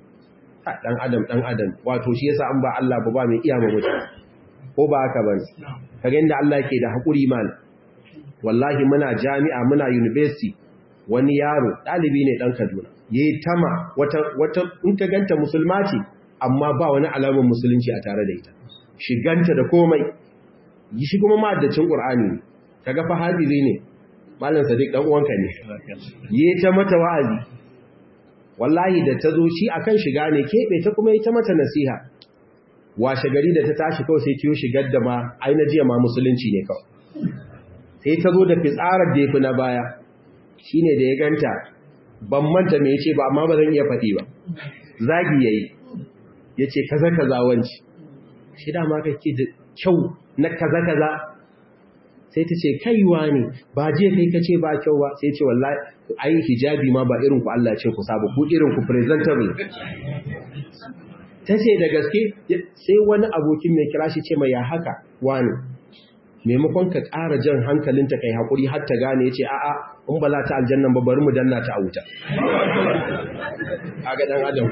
dan adam dan adam wato shi yasa an ba Allah ba ba mai iya ma mutum ko ba haka bane kaga inda Allah yake da hakuri mal wallahi muna jami'a muna university wani yaro dalibi ne dan Kaduna yayi tama wata wata in ka ganta musulma ce amma ba wani alamar musulunci a tare da ita shiganta da komai shi kuma ma'addacin ƙur'ani ne kaga fa hafizi ne malam sadiq dan uwanka ne yi ta mata wa'azi wallahi da ta zo shi akan shiga ne keɓe ta kuma yi ta mata nasiha washe gari da ta tashi kawai sai ciyo shigar da ma aina jiya ma musulunci ne kawai sai ta zo da fitsarar da ya fi na baya shi ne da ya ganta ban manta me ya ce ba amma ba zan iya faɗi ba zagi ya yi ya ce kaza kaza wanci shi dama kake da kyau na kaza kaza sai ta ce kaiwa ne ba je kai kace ba kyau ba sai ce wallahi ai hijabi ma ba irin ku Allah ya ce ku saba ku irin ku presentable tace da gaske sai wani abokin mai kira shi ce mai ya haka wani maimakon ka ƙara jan hankalinta kai hakuri har ta gane yace a'a in ba za ta aljannan ba bari mu danna ta a wuta kaga dan adam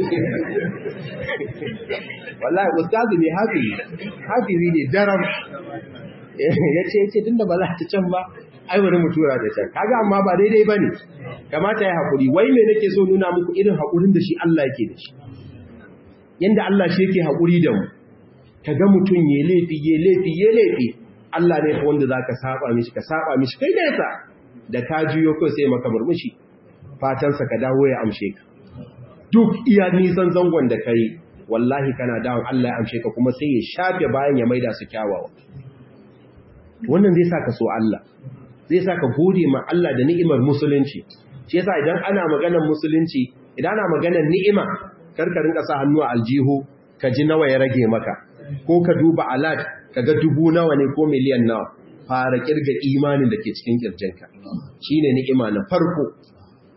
wallahi ustazu ne hafizi hafizi ne daram yace yace tunda ba za ta can ba ai bari mu tura da can kaga amma ba daidai bane kamata ya hakuri wai me nake so nuna muku irin hakurin da shi Allah yake da shi yanda Allah shi yake hakuri da mu kaga mutun ye laifi ye laifi ye laifi Allah ne wanda zaka saba mishi ka saba mishi kai nesa da ka juyo ko sai maka murmushi fatan sa ka dawo ya amshe ka duk iya nisan zangon da kai wallahi kana dawon Allah ya amshe ka kuma sai ya shafe bayan ya maida su kyawawa wannan zai saka so Allah zai saka gode ma Allah da ni'imar musulunci shi yasa idan ana maganar musulunci idan ana maganar ni'ima karka rinka sa hannu a aljihu ka ji nawa ya rage maka ko ka duba alat ka ga dubu nawa ne ko miliyan nawa fara kirga imanin da ke cikin kirjinka shine ni'ima na farko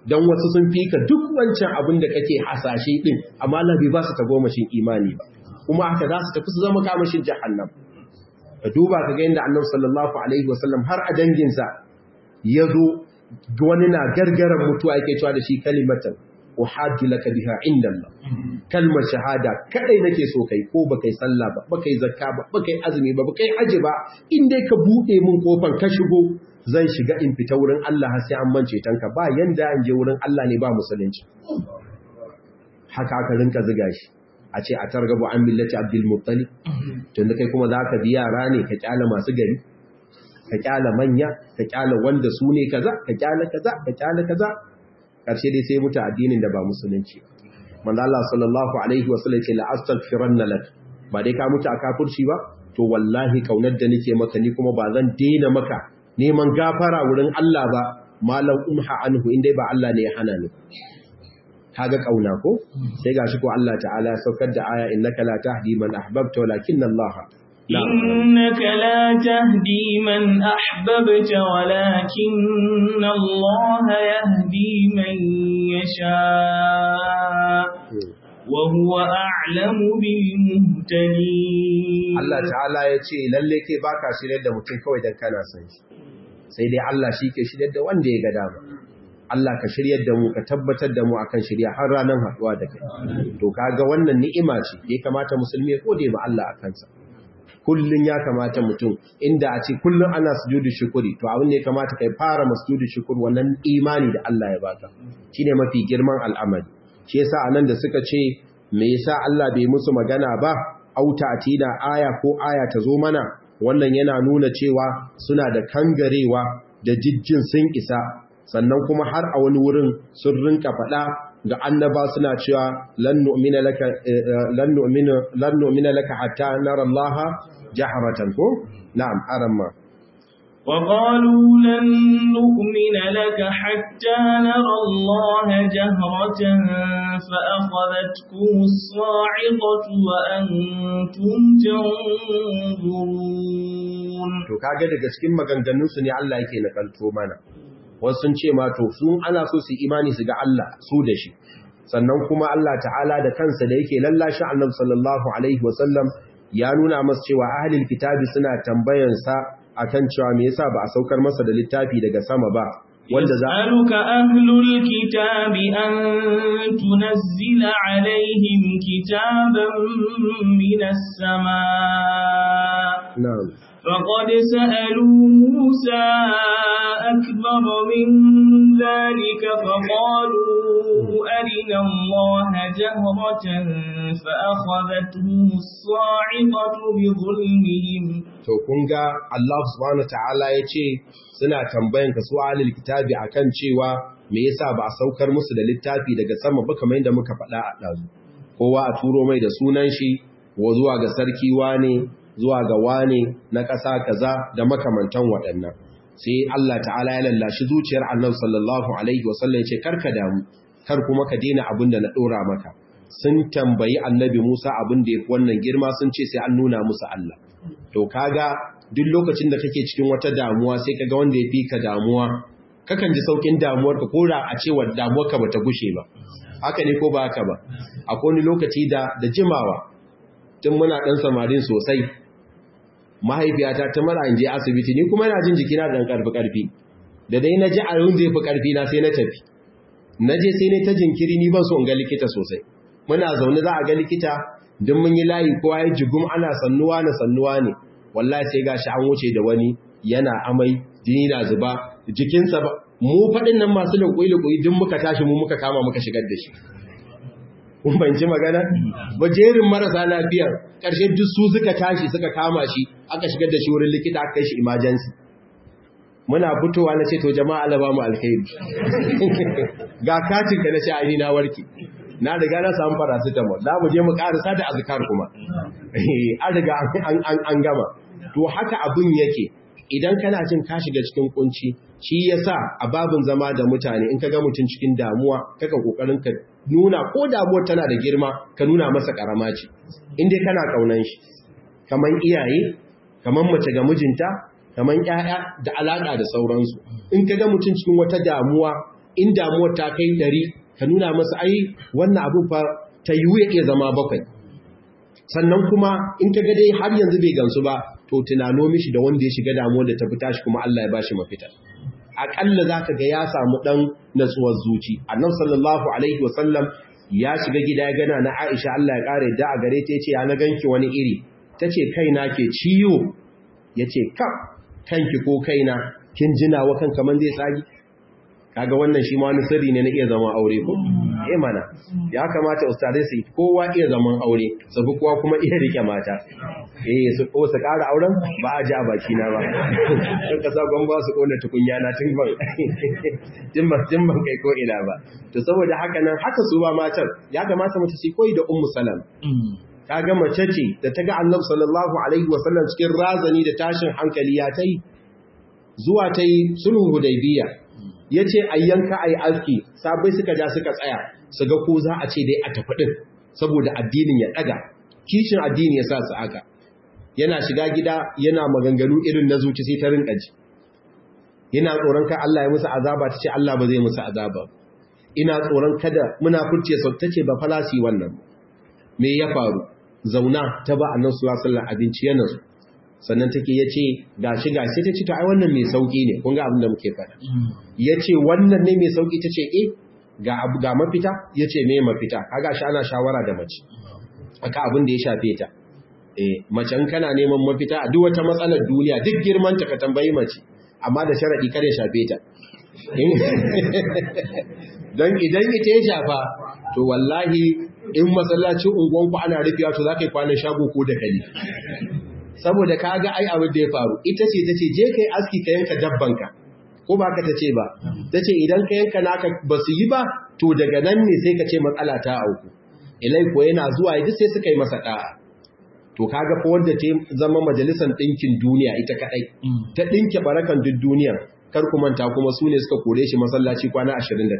don wasu sun fi ka duk wancan abin da kake hasashe din amma Allah bai ba su tagomashin imani ba kuma haka za su tafi su zama kamashin jahannam ka duba ka ga inda annabi sallallahu alaihi wasallam har a danginsa ya zo wani na gargaran mutuwa yake cewa da shi kalimatan uhaddu laka biha inda Allah kalmar shahada kadai nake so kai ko baka yi sallah ba baka yi zakka ba baka yi azumi ba baka yi haji ba in dai ka bude min kofar ka shigo zan shiga in fita wurin Allah har sai an mance tanka ba yanda an je wurin Allah ne ba musulunci haka aka rinka ziga shi a ce a targabu an millati abdul muttalib tunda kai kuma zaka bi yara ne ka kyala masu gari ka kyala manya ka kyala wanda su ne kaza ka kyala kaza ka kyala kaza karshe dai sai mutu addinin da ba musulunci manzo Allah sallallahu alaihi wasallam ce la astaghfiranna lak ba dai ka mutu a kafirci ba to wallahi kaunar da nake maka ni kuma ba zan daina maka neman gafara wurin Allah ba malam umha anhu indai ba Allah ne ya hana ni kaga kauna ko sai gashi ko Allah ta'ala ya saukar da aya innaka la tahdi man ahbabta walakinna Allah إنك لا تهدي من أحببت ولكن الله يهدي من يشاء وهو أعلم بالمهتدين Allah ta'ala ya ce lalle kai baka shiryar da mutum kawai dan kana son shi sai dai Allah shi ke shiryar da wanda ya ga dama Allah ka shiryar da mu ka tabbatar da mu akan shirya har ranar haɗuwa da kai to kaga wannan ni'ima ce ya kamata musulmi ya gode ma Allah a kansa kullun ya kamata mutum inda a ce kullun ana sujudu shukuri to abin da ya kamata kai fara masjudu shukur wannan imani da Allah ya baka shine mafi girman al'amari shi yasa anan da suka ce me yasa Allah bai musu magana ba auta atina aya ko aya ta zo mana wannan yana nuna cewa suna da kangarewa da jijjin sun isa sannan kuma har a wani wurin sun rinka faɗa ga annaba suna cewa lan nu'mina laka lan nu'mina lan nu'mina laka hatta nara Allah jahratan ko na'am aramma وقالوا لن نؤمن لك حتى نرى الله جهرة فأخذتكم الصاعقة وأنتم تنظرون to kage daga cikin maganganun su ne Allah yake nakalto mana wasu sun ce ma to sun ana so su imani su ga Allah su da shi sannan kuma Allah ta'ala da kansa da yake lallashi Annabi sallallahu alaihi wasallam ya nuna masa cewa ahlul kitabi suna tambayan sa akan cewa me yasa ba a saukar masa da littafi daga sama ba wanda za يسألك أهل الكتاب أن تنزل عليهم كتابا من السماء na'am فقد سألوا موسى أكبر من ذلك فقالوا أرنا الله جهرة فأخذتهم الصاعقة بظلمهم to kun ga Allah subhanahu ta'ala ya ce suna tambayan ka su ahlul kitabi akan cewa me yasa ba a saukar musu da littafi daga sama ba kamar yadda muka faɗa a ɗazu kowa a turo mai da sunan shi wa zuwa ga sarki wane zuwa ga wane na ƙasa kaza da makamantan waɗannan sai Allah ta'ala ya lallashi zuciyar Annabi sallallahu alaihi wasallam ya ce karka damu kar kuma ka daina abin da na ɗora maka sun tambayi Annabi Musa abin da yafi wannan girma sun ce sai an nuna musu Allah to kaga duk lokacin da kake cikin wata damuwa sai kaga wanda ya fi ka damuwa kakan ji saukin damuwar ka kora a cewa damuwar ka bata gushe ba haka ne ko ba haka ba akwai wani lokaci da da jimawa tun muna dan samarin sosai mahaifiyata ta mara in je asibiti ni kuma ina jin jikina da karfi karfi da dai na ji a yau zai fi karfi na sai na tafi na je sai ne ta jinkiri ni ban so in ga likita sosai muna zaune za a ga likita duk mun yi layi kowa ya jigum ana sannuwa na sannuwa ne wallahi sai gashi an wuce da wani yana amai jini na zuba jikinsa ba mu faɗin nan masu lukuyi-lukuyi duk muka tashi mu muka kama muka shigar da shi kun banci magana ba jerin marasa lafiyar ƙarshe duk su suka tashi suka kama shi aka shigar da shi wurin likita aka kai shi emergency muna fitowa na ce to jama'a Allah ba mu alkhairi ga katin ka na ce ai na warke na riga na samu paracetamol za mu je mu karasa da azkar kuma an riga an gama to haka abin yake idan kana jin ka shiga cikin kunci shi yasa a babin zama da mutane in ka ga mutum cikin damuwa kaka kokarin ka nuna ko damuwar tana da girma ka nuna masa karama ce in dai kana kaunan shi kaman iyaye kaman mace ga mijinta kaman ƴaƴa da alaka da sauransu in ka ga mutum cikin wata damuwa in damuwar ta kai ɗari ka nuna masa ai wannan abin fa ta yiwu ya iya zama bakwai sannan kuma in ka ga dai har yanzu bai gansu ba to tunano mishi da wanda ya shiga damuwar da ta fita shi kuma Allah ya bashi mafita akalla zaka ga ya samu dan natsuwar zuci annabi sallallahu alaihi wasallam ya shiga gida ya gana na Aisha Allah ya kare da a gare ta yace ya na ganki wani iri tace kaina ke ciwo yace ka kanki ko kaina kin jina wa kan kaman zai tsagi kaga wannan shi ma wani sirri ne na iya zama aure ko eh mana ya kamata ustadai su kowa iya zaman aure sabu kowa kuma iya rike mata eh su ko su ƙara auren ba a ji a baki na ba kan kasa gon ba su kona tukunya na tun ban tun ban tun ban kai ko ina ba to saboda haka nan haka su ba matan ya kamata mace su koyi da ummu salam kaga mace ce da ta ga annabi sallallahu alaihi wasallam cikin razani da tashin hankali ya tai zuwa tai sulhu hudaybiya ya ce a yanka a yi aski sabai suka ja suka tsaya su ga ko za a ce dai a tafi ɗin saboda addinin ya ɗaga kishin addini ya sa su aka yana shiga gida yana maganganu irin na zuci sai ta rinka ji yana tsoron kai Allah ya musu azaba ta ce Allah ba zai musu azaba ina tsoron kada muna furce sau ta ce ba falasi wannan me ya faru zauna ta ba annan sulasallan abinci yana su sannan take ya ce gashi gashi ta ce ta ai wannan mai sauki ne kun ga abin da muke faɗa ya ce wannan ne mai sauki ta ce eh ga abu ga mafita ya ce me mafita kaga shi ana shawara da mace aka abin da ya shafe ta eh mace in kana neman mafita a duk wata matsalar duniya duk girman ta ka tambayi mace amma da sharadi kare shafe ta dan idan ita ya shafa to wallahi in masallacin unguwanku ana rufewa to za ka yi kwanan shago ko da kali saboda ka ga ai abin da ya faru ita ce ta ce je kai aski ka yanka dabbanka ko ba ka ta ce ba ta ce idan ka yanka naka ba su yi ba to daga nan ne sai ka ce matsala ta auku ilai ko yana zuwa duk sai suka yi masa da'a to kaga fa wanda ta zama majalisar ɗinkin duniya ita kadai ta ɗinke barakan duk duniyar kar ku manta kuma su ne suka kore shi masallaci kwana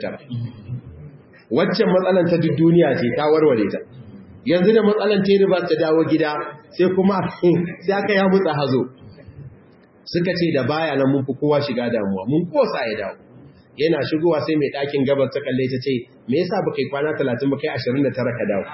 29 waccan matsalan ta duk duniya ce ta warware ta yanzu da matsalan ta ba ta dawo gida sai kuma sai aka ya mutsa hazo suka ce da baya nan mun fi kowa shiga damuwa mun kosa ya dawo yana shigowa sai mai ɗakin gabar ta kalle ta ce me yasa ba kai kwana 30 ba kai 29 ka dawo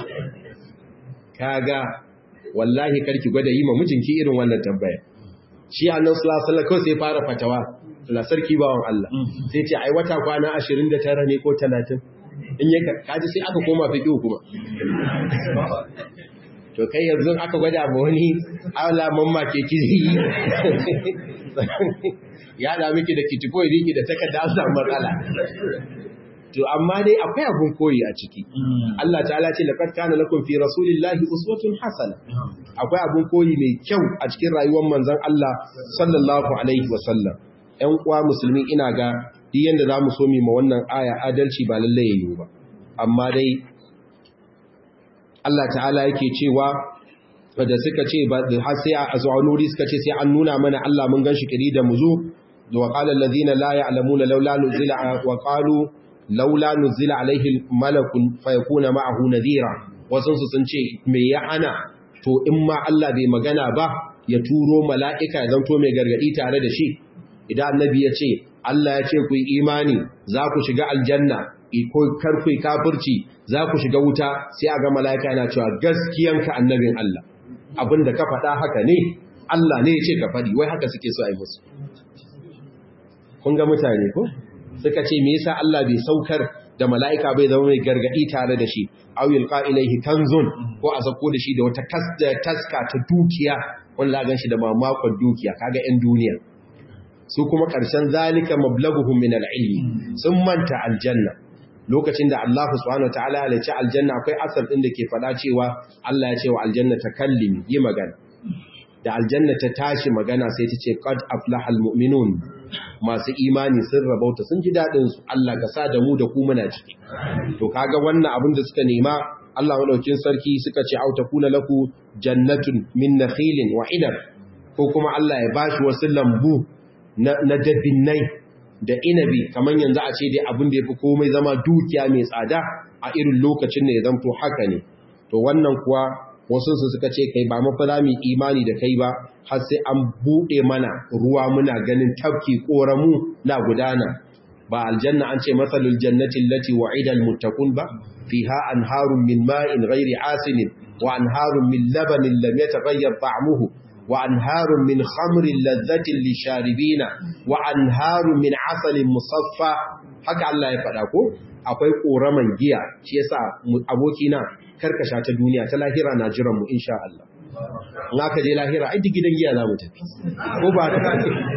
kaga wallahi karki gwada yi ma mijinki irin wannan tambaya shi annan sallallahu kawai sai fara fatawa la sarki bawan Allah sai ce ai wata kwana 29 ne ko 30 in yi kaji sai aka koma fiqh kuma to kai yanzu aka gwada ma wani ala mamma ke kiri ya da miki da kitiko riki da takarda an samu matsala to amma dai akwai abun koyi a ciki Allah ta'ala ce laqad kana lakum fi rasulillahi uswatun hasana akwai abun koyi mai kyau a cikin rayuwar manzon Allah sallallahu alaihi wasallam ƴan uwa musulmi ina ga duk yanda zamu so mu ma wannan aya adalci ba lalle yayi ba amma dai Allah ta'ala yake cewa da suka ce har sai a zuwanuri suka ce sai an nuna mana Allah mun ganshi kiri da muzu wa qala allazina la ya'lamuna laula nuzila wa qalu laula nuzila alaihi malakun fayakuna ma'ahu nadhira wasu sun ce me ya ana to in ma Allah bai magana ba ya turo mala'ika ya zanto mai gargadi tare da shi idan annabi ya ce Allah ya ce ku yi imani za ku shiga aljanna ko kar ku kafirci za ku shiga wuta sai a ga mala'ika yana cewa gaskiyanka annabin Allah abinda ka faɗa haka ne Allah ne ya ce ka faɗi wai haka suke so a yi musu kun ga mutane ko suka ce me yasa Allah bai saukar da mala'ika bai zama mai gargadi tare da shi aw yulqa ilayhi kanzun ko a sako da shi da wata taska ta dukiya wanda gan shi da mamakon dukiya kaga 'yan duniya su kuma ƙarshen zalika mablaguhum min al-ilmi sun manta aljanna lokacin da Allah subhanahu wataala ya ce aljanna akwai asar din da ke faɗa cewa Allah ya ce wa aljanna takallimi yi magana da aljanna ta tashi magana sai ta ce qad aflaha almu'minun masu imani sun rabauta sun ji dadin su Allah ka sa da mu da ku muna ciki to kaga wannan abin da suka nema Allah madaukin sarki suka ce au takuna laku jannatun min nakhilin wa inab ko kuma Allah ya bashi wasu lambu na dabinnai da inabi kamar yanzu a ce dai abin da ya fi komai zama dukiya mai tsada a irin lokacin da ya zamto haka ne to wannan kuwa wasu su suka ce kai ba mafala mai imani da kai ba har sai an buɗe mana ruwa muna ganin tafki ƙoramu na gudana ba aljanna an ce matsalul jannati allati wa'ida almuttaqun ba fiha anharun min ma'in ghairi asinin wa anharun min labanin lam yataghayyar ta'muhu wa anharun min khamrin ladhatin lisharibina wa anharun min asalin musaffa haka Allah ya faɗa ko akwai koraman giya shi yasa abokina karkasha ta duniya ta lahira na jiran mu insha Allah in aka je lahira ai gidan giya za mu tafi ko ba ta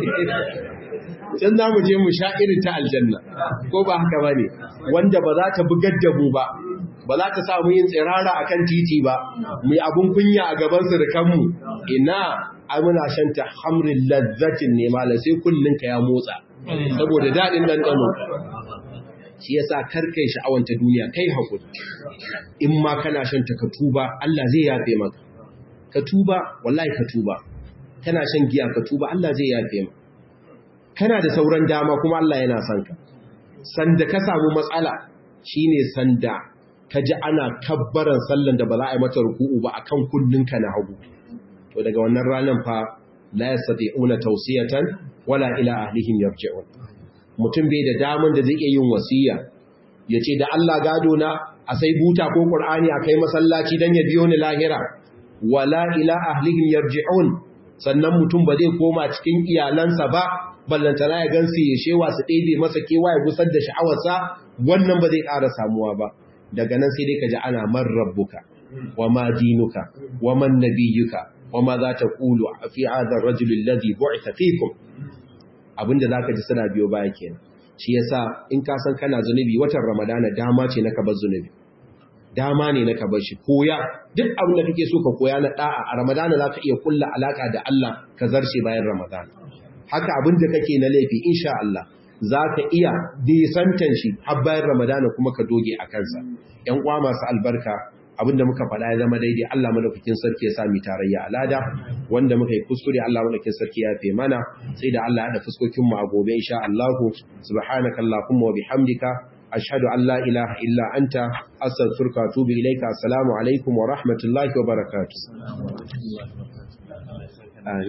can za mu je mu sha irin ta aljanna ko ba haka ba ne wanda ba za ta bugar da mu ba ba za ta samu yin tsirara a kan titi ba mu yi abin kunya a gaban surukanmu ina ai muna shanta hamrin lazzatin ne mala sai kullum ka ya motsa saboda daɗin ɗanɗano shi ya sa karkai sha'awanta duniya kai haƙuri in ma kana shanta ka tuba Allah zai yafe maka ka tuba wallahi ka tuba kana shan giya ka tuba Allah zai yafe maka kana da sauran dama kuma Allah yana son ka sanda ka samu matsala shine sanda ka ji ana kabbaran sallan da ba za a yi mata ruku'u ba akan kunninka na hagu to daga wannan ranar fa la yastati'una tawsiyatan wala ila ahlihim yarji'un mutum bai da daman da zai iya yin wasiya yace da Allah gado na a sai buta ko qur'ani a kai masallaci dan ya biyo ni lahira wala ila ahlihim yarji'un sannan mutum ba zai koma cikin iyalansa ba ballantana ya gansu ya shewa su ɗebe masa kewa ya gusar da sha'awarsa wannan ba zai ƙara samuwa ba daga nan sai dai ka ji ana man rabbuka wa ma dinuka wa man nabiyuka wa ma za ta ƙulu a fi hadar rajulun ladhi bu'itha fikum abinda za ka ji suna biyo baya kenan shi yasa in ka san kana zunubi watan ramadana dama ce na ka bar zunubi dama ne na ka bar shi koya duk abin da kake so ka koya na da'a a ramadana za ka iya kulla alaka da Allah ka zarce bayan ramadana haka abin da kake na laifi insha Allah za ka iya disantan shi har bayan ramadana kuma ka doge a kansa ‘yan uwa masu albarka abinda muka faɗa ya zama daidai Allah madaukakin sarki ya sami tarayya alada wanda muka yi kuskure Allah madaukakin sarki ya fe mana sai da Allah ya da fuskokin mu a gobe insha Allah subhanaka allahumma wa bihamdika ashhadu an la ilaha illa anta astaghfiruka wa atubu ilayka assalamu alaikum wa rahmatullahi wa barakatuh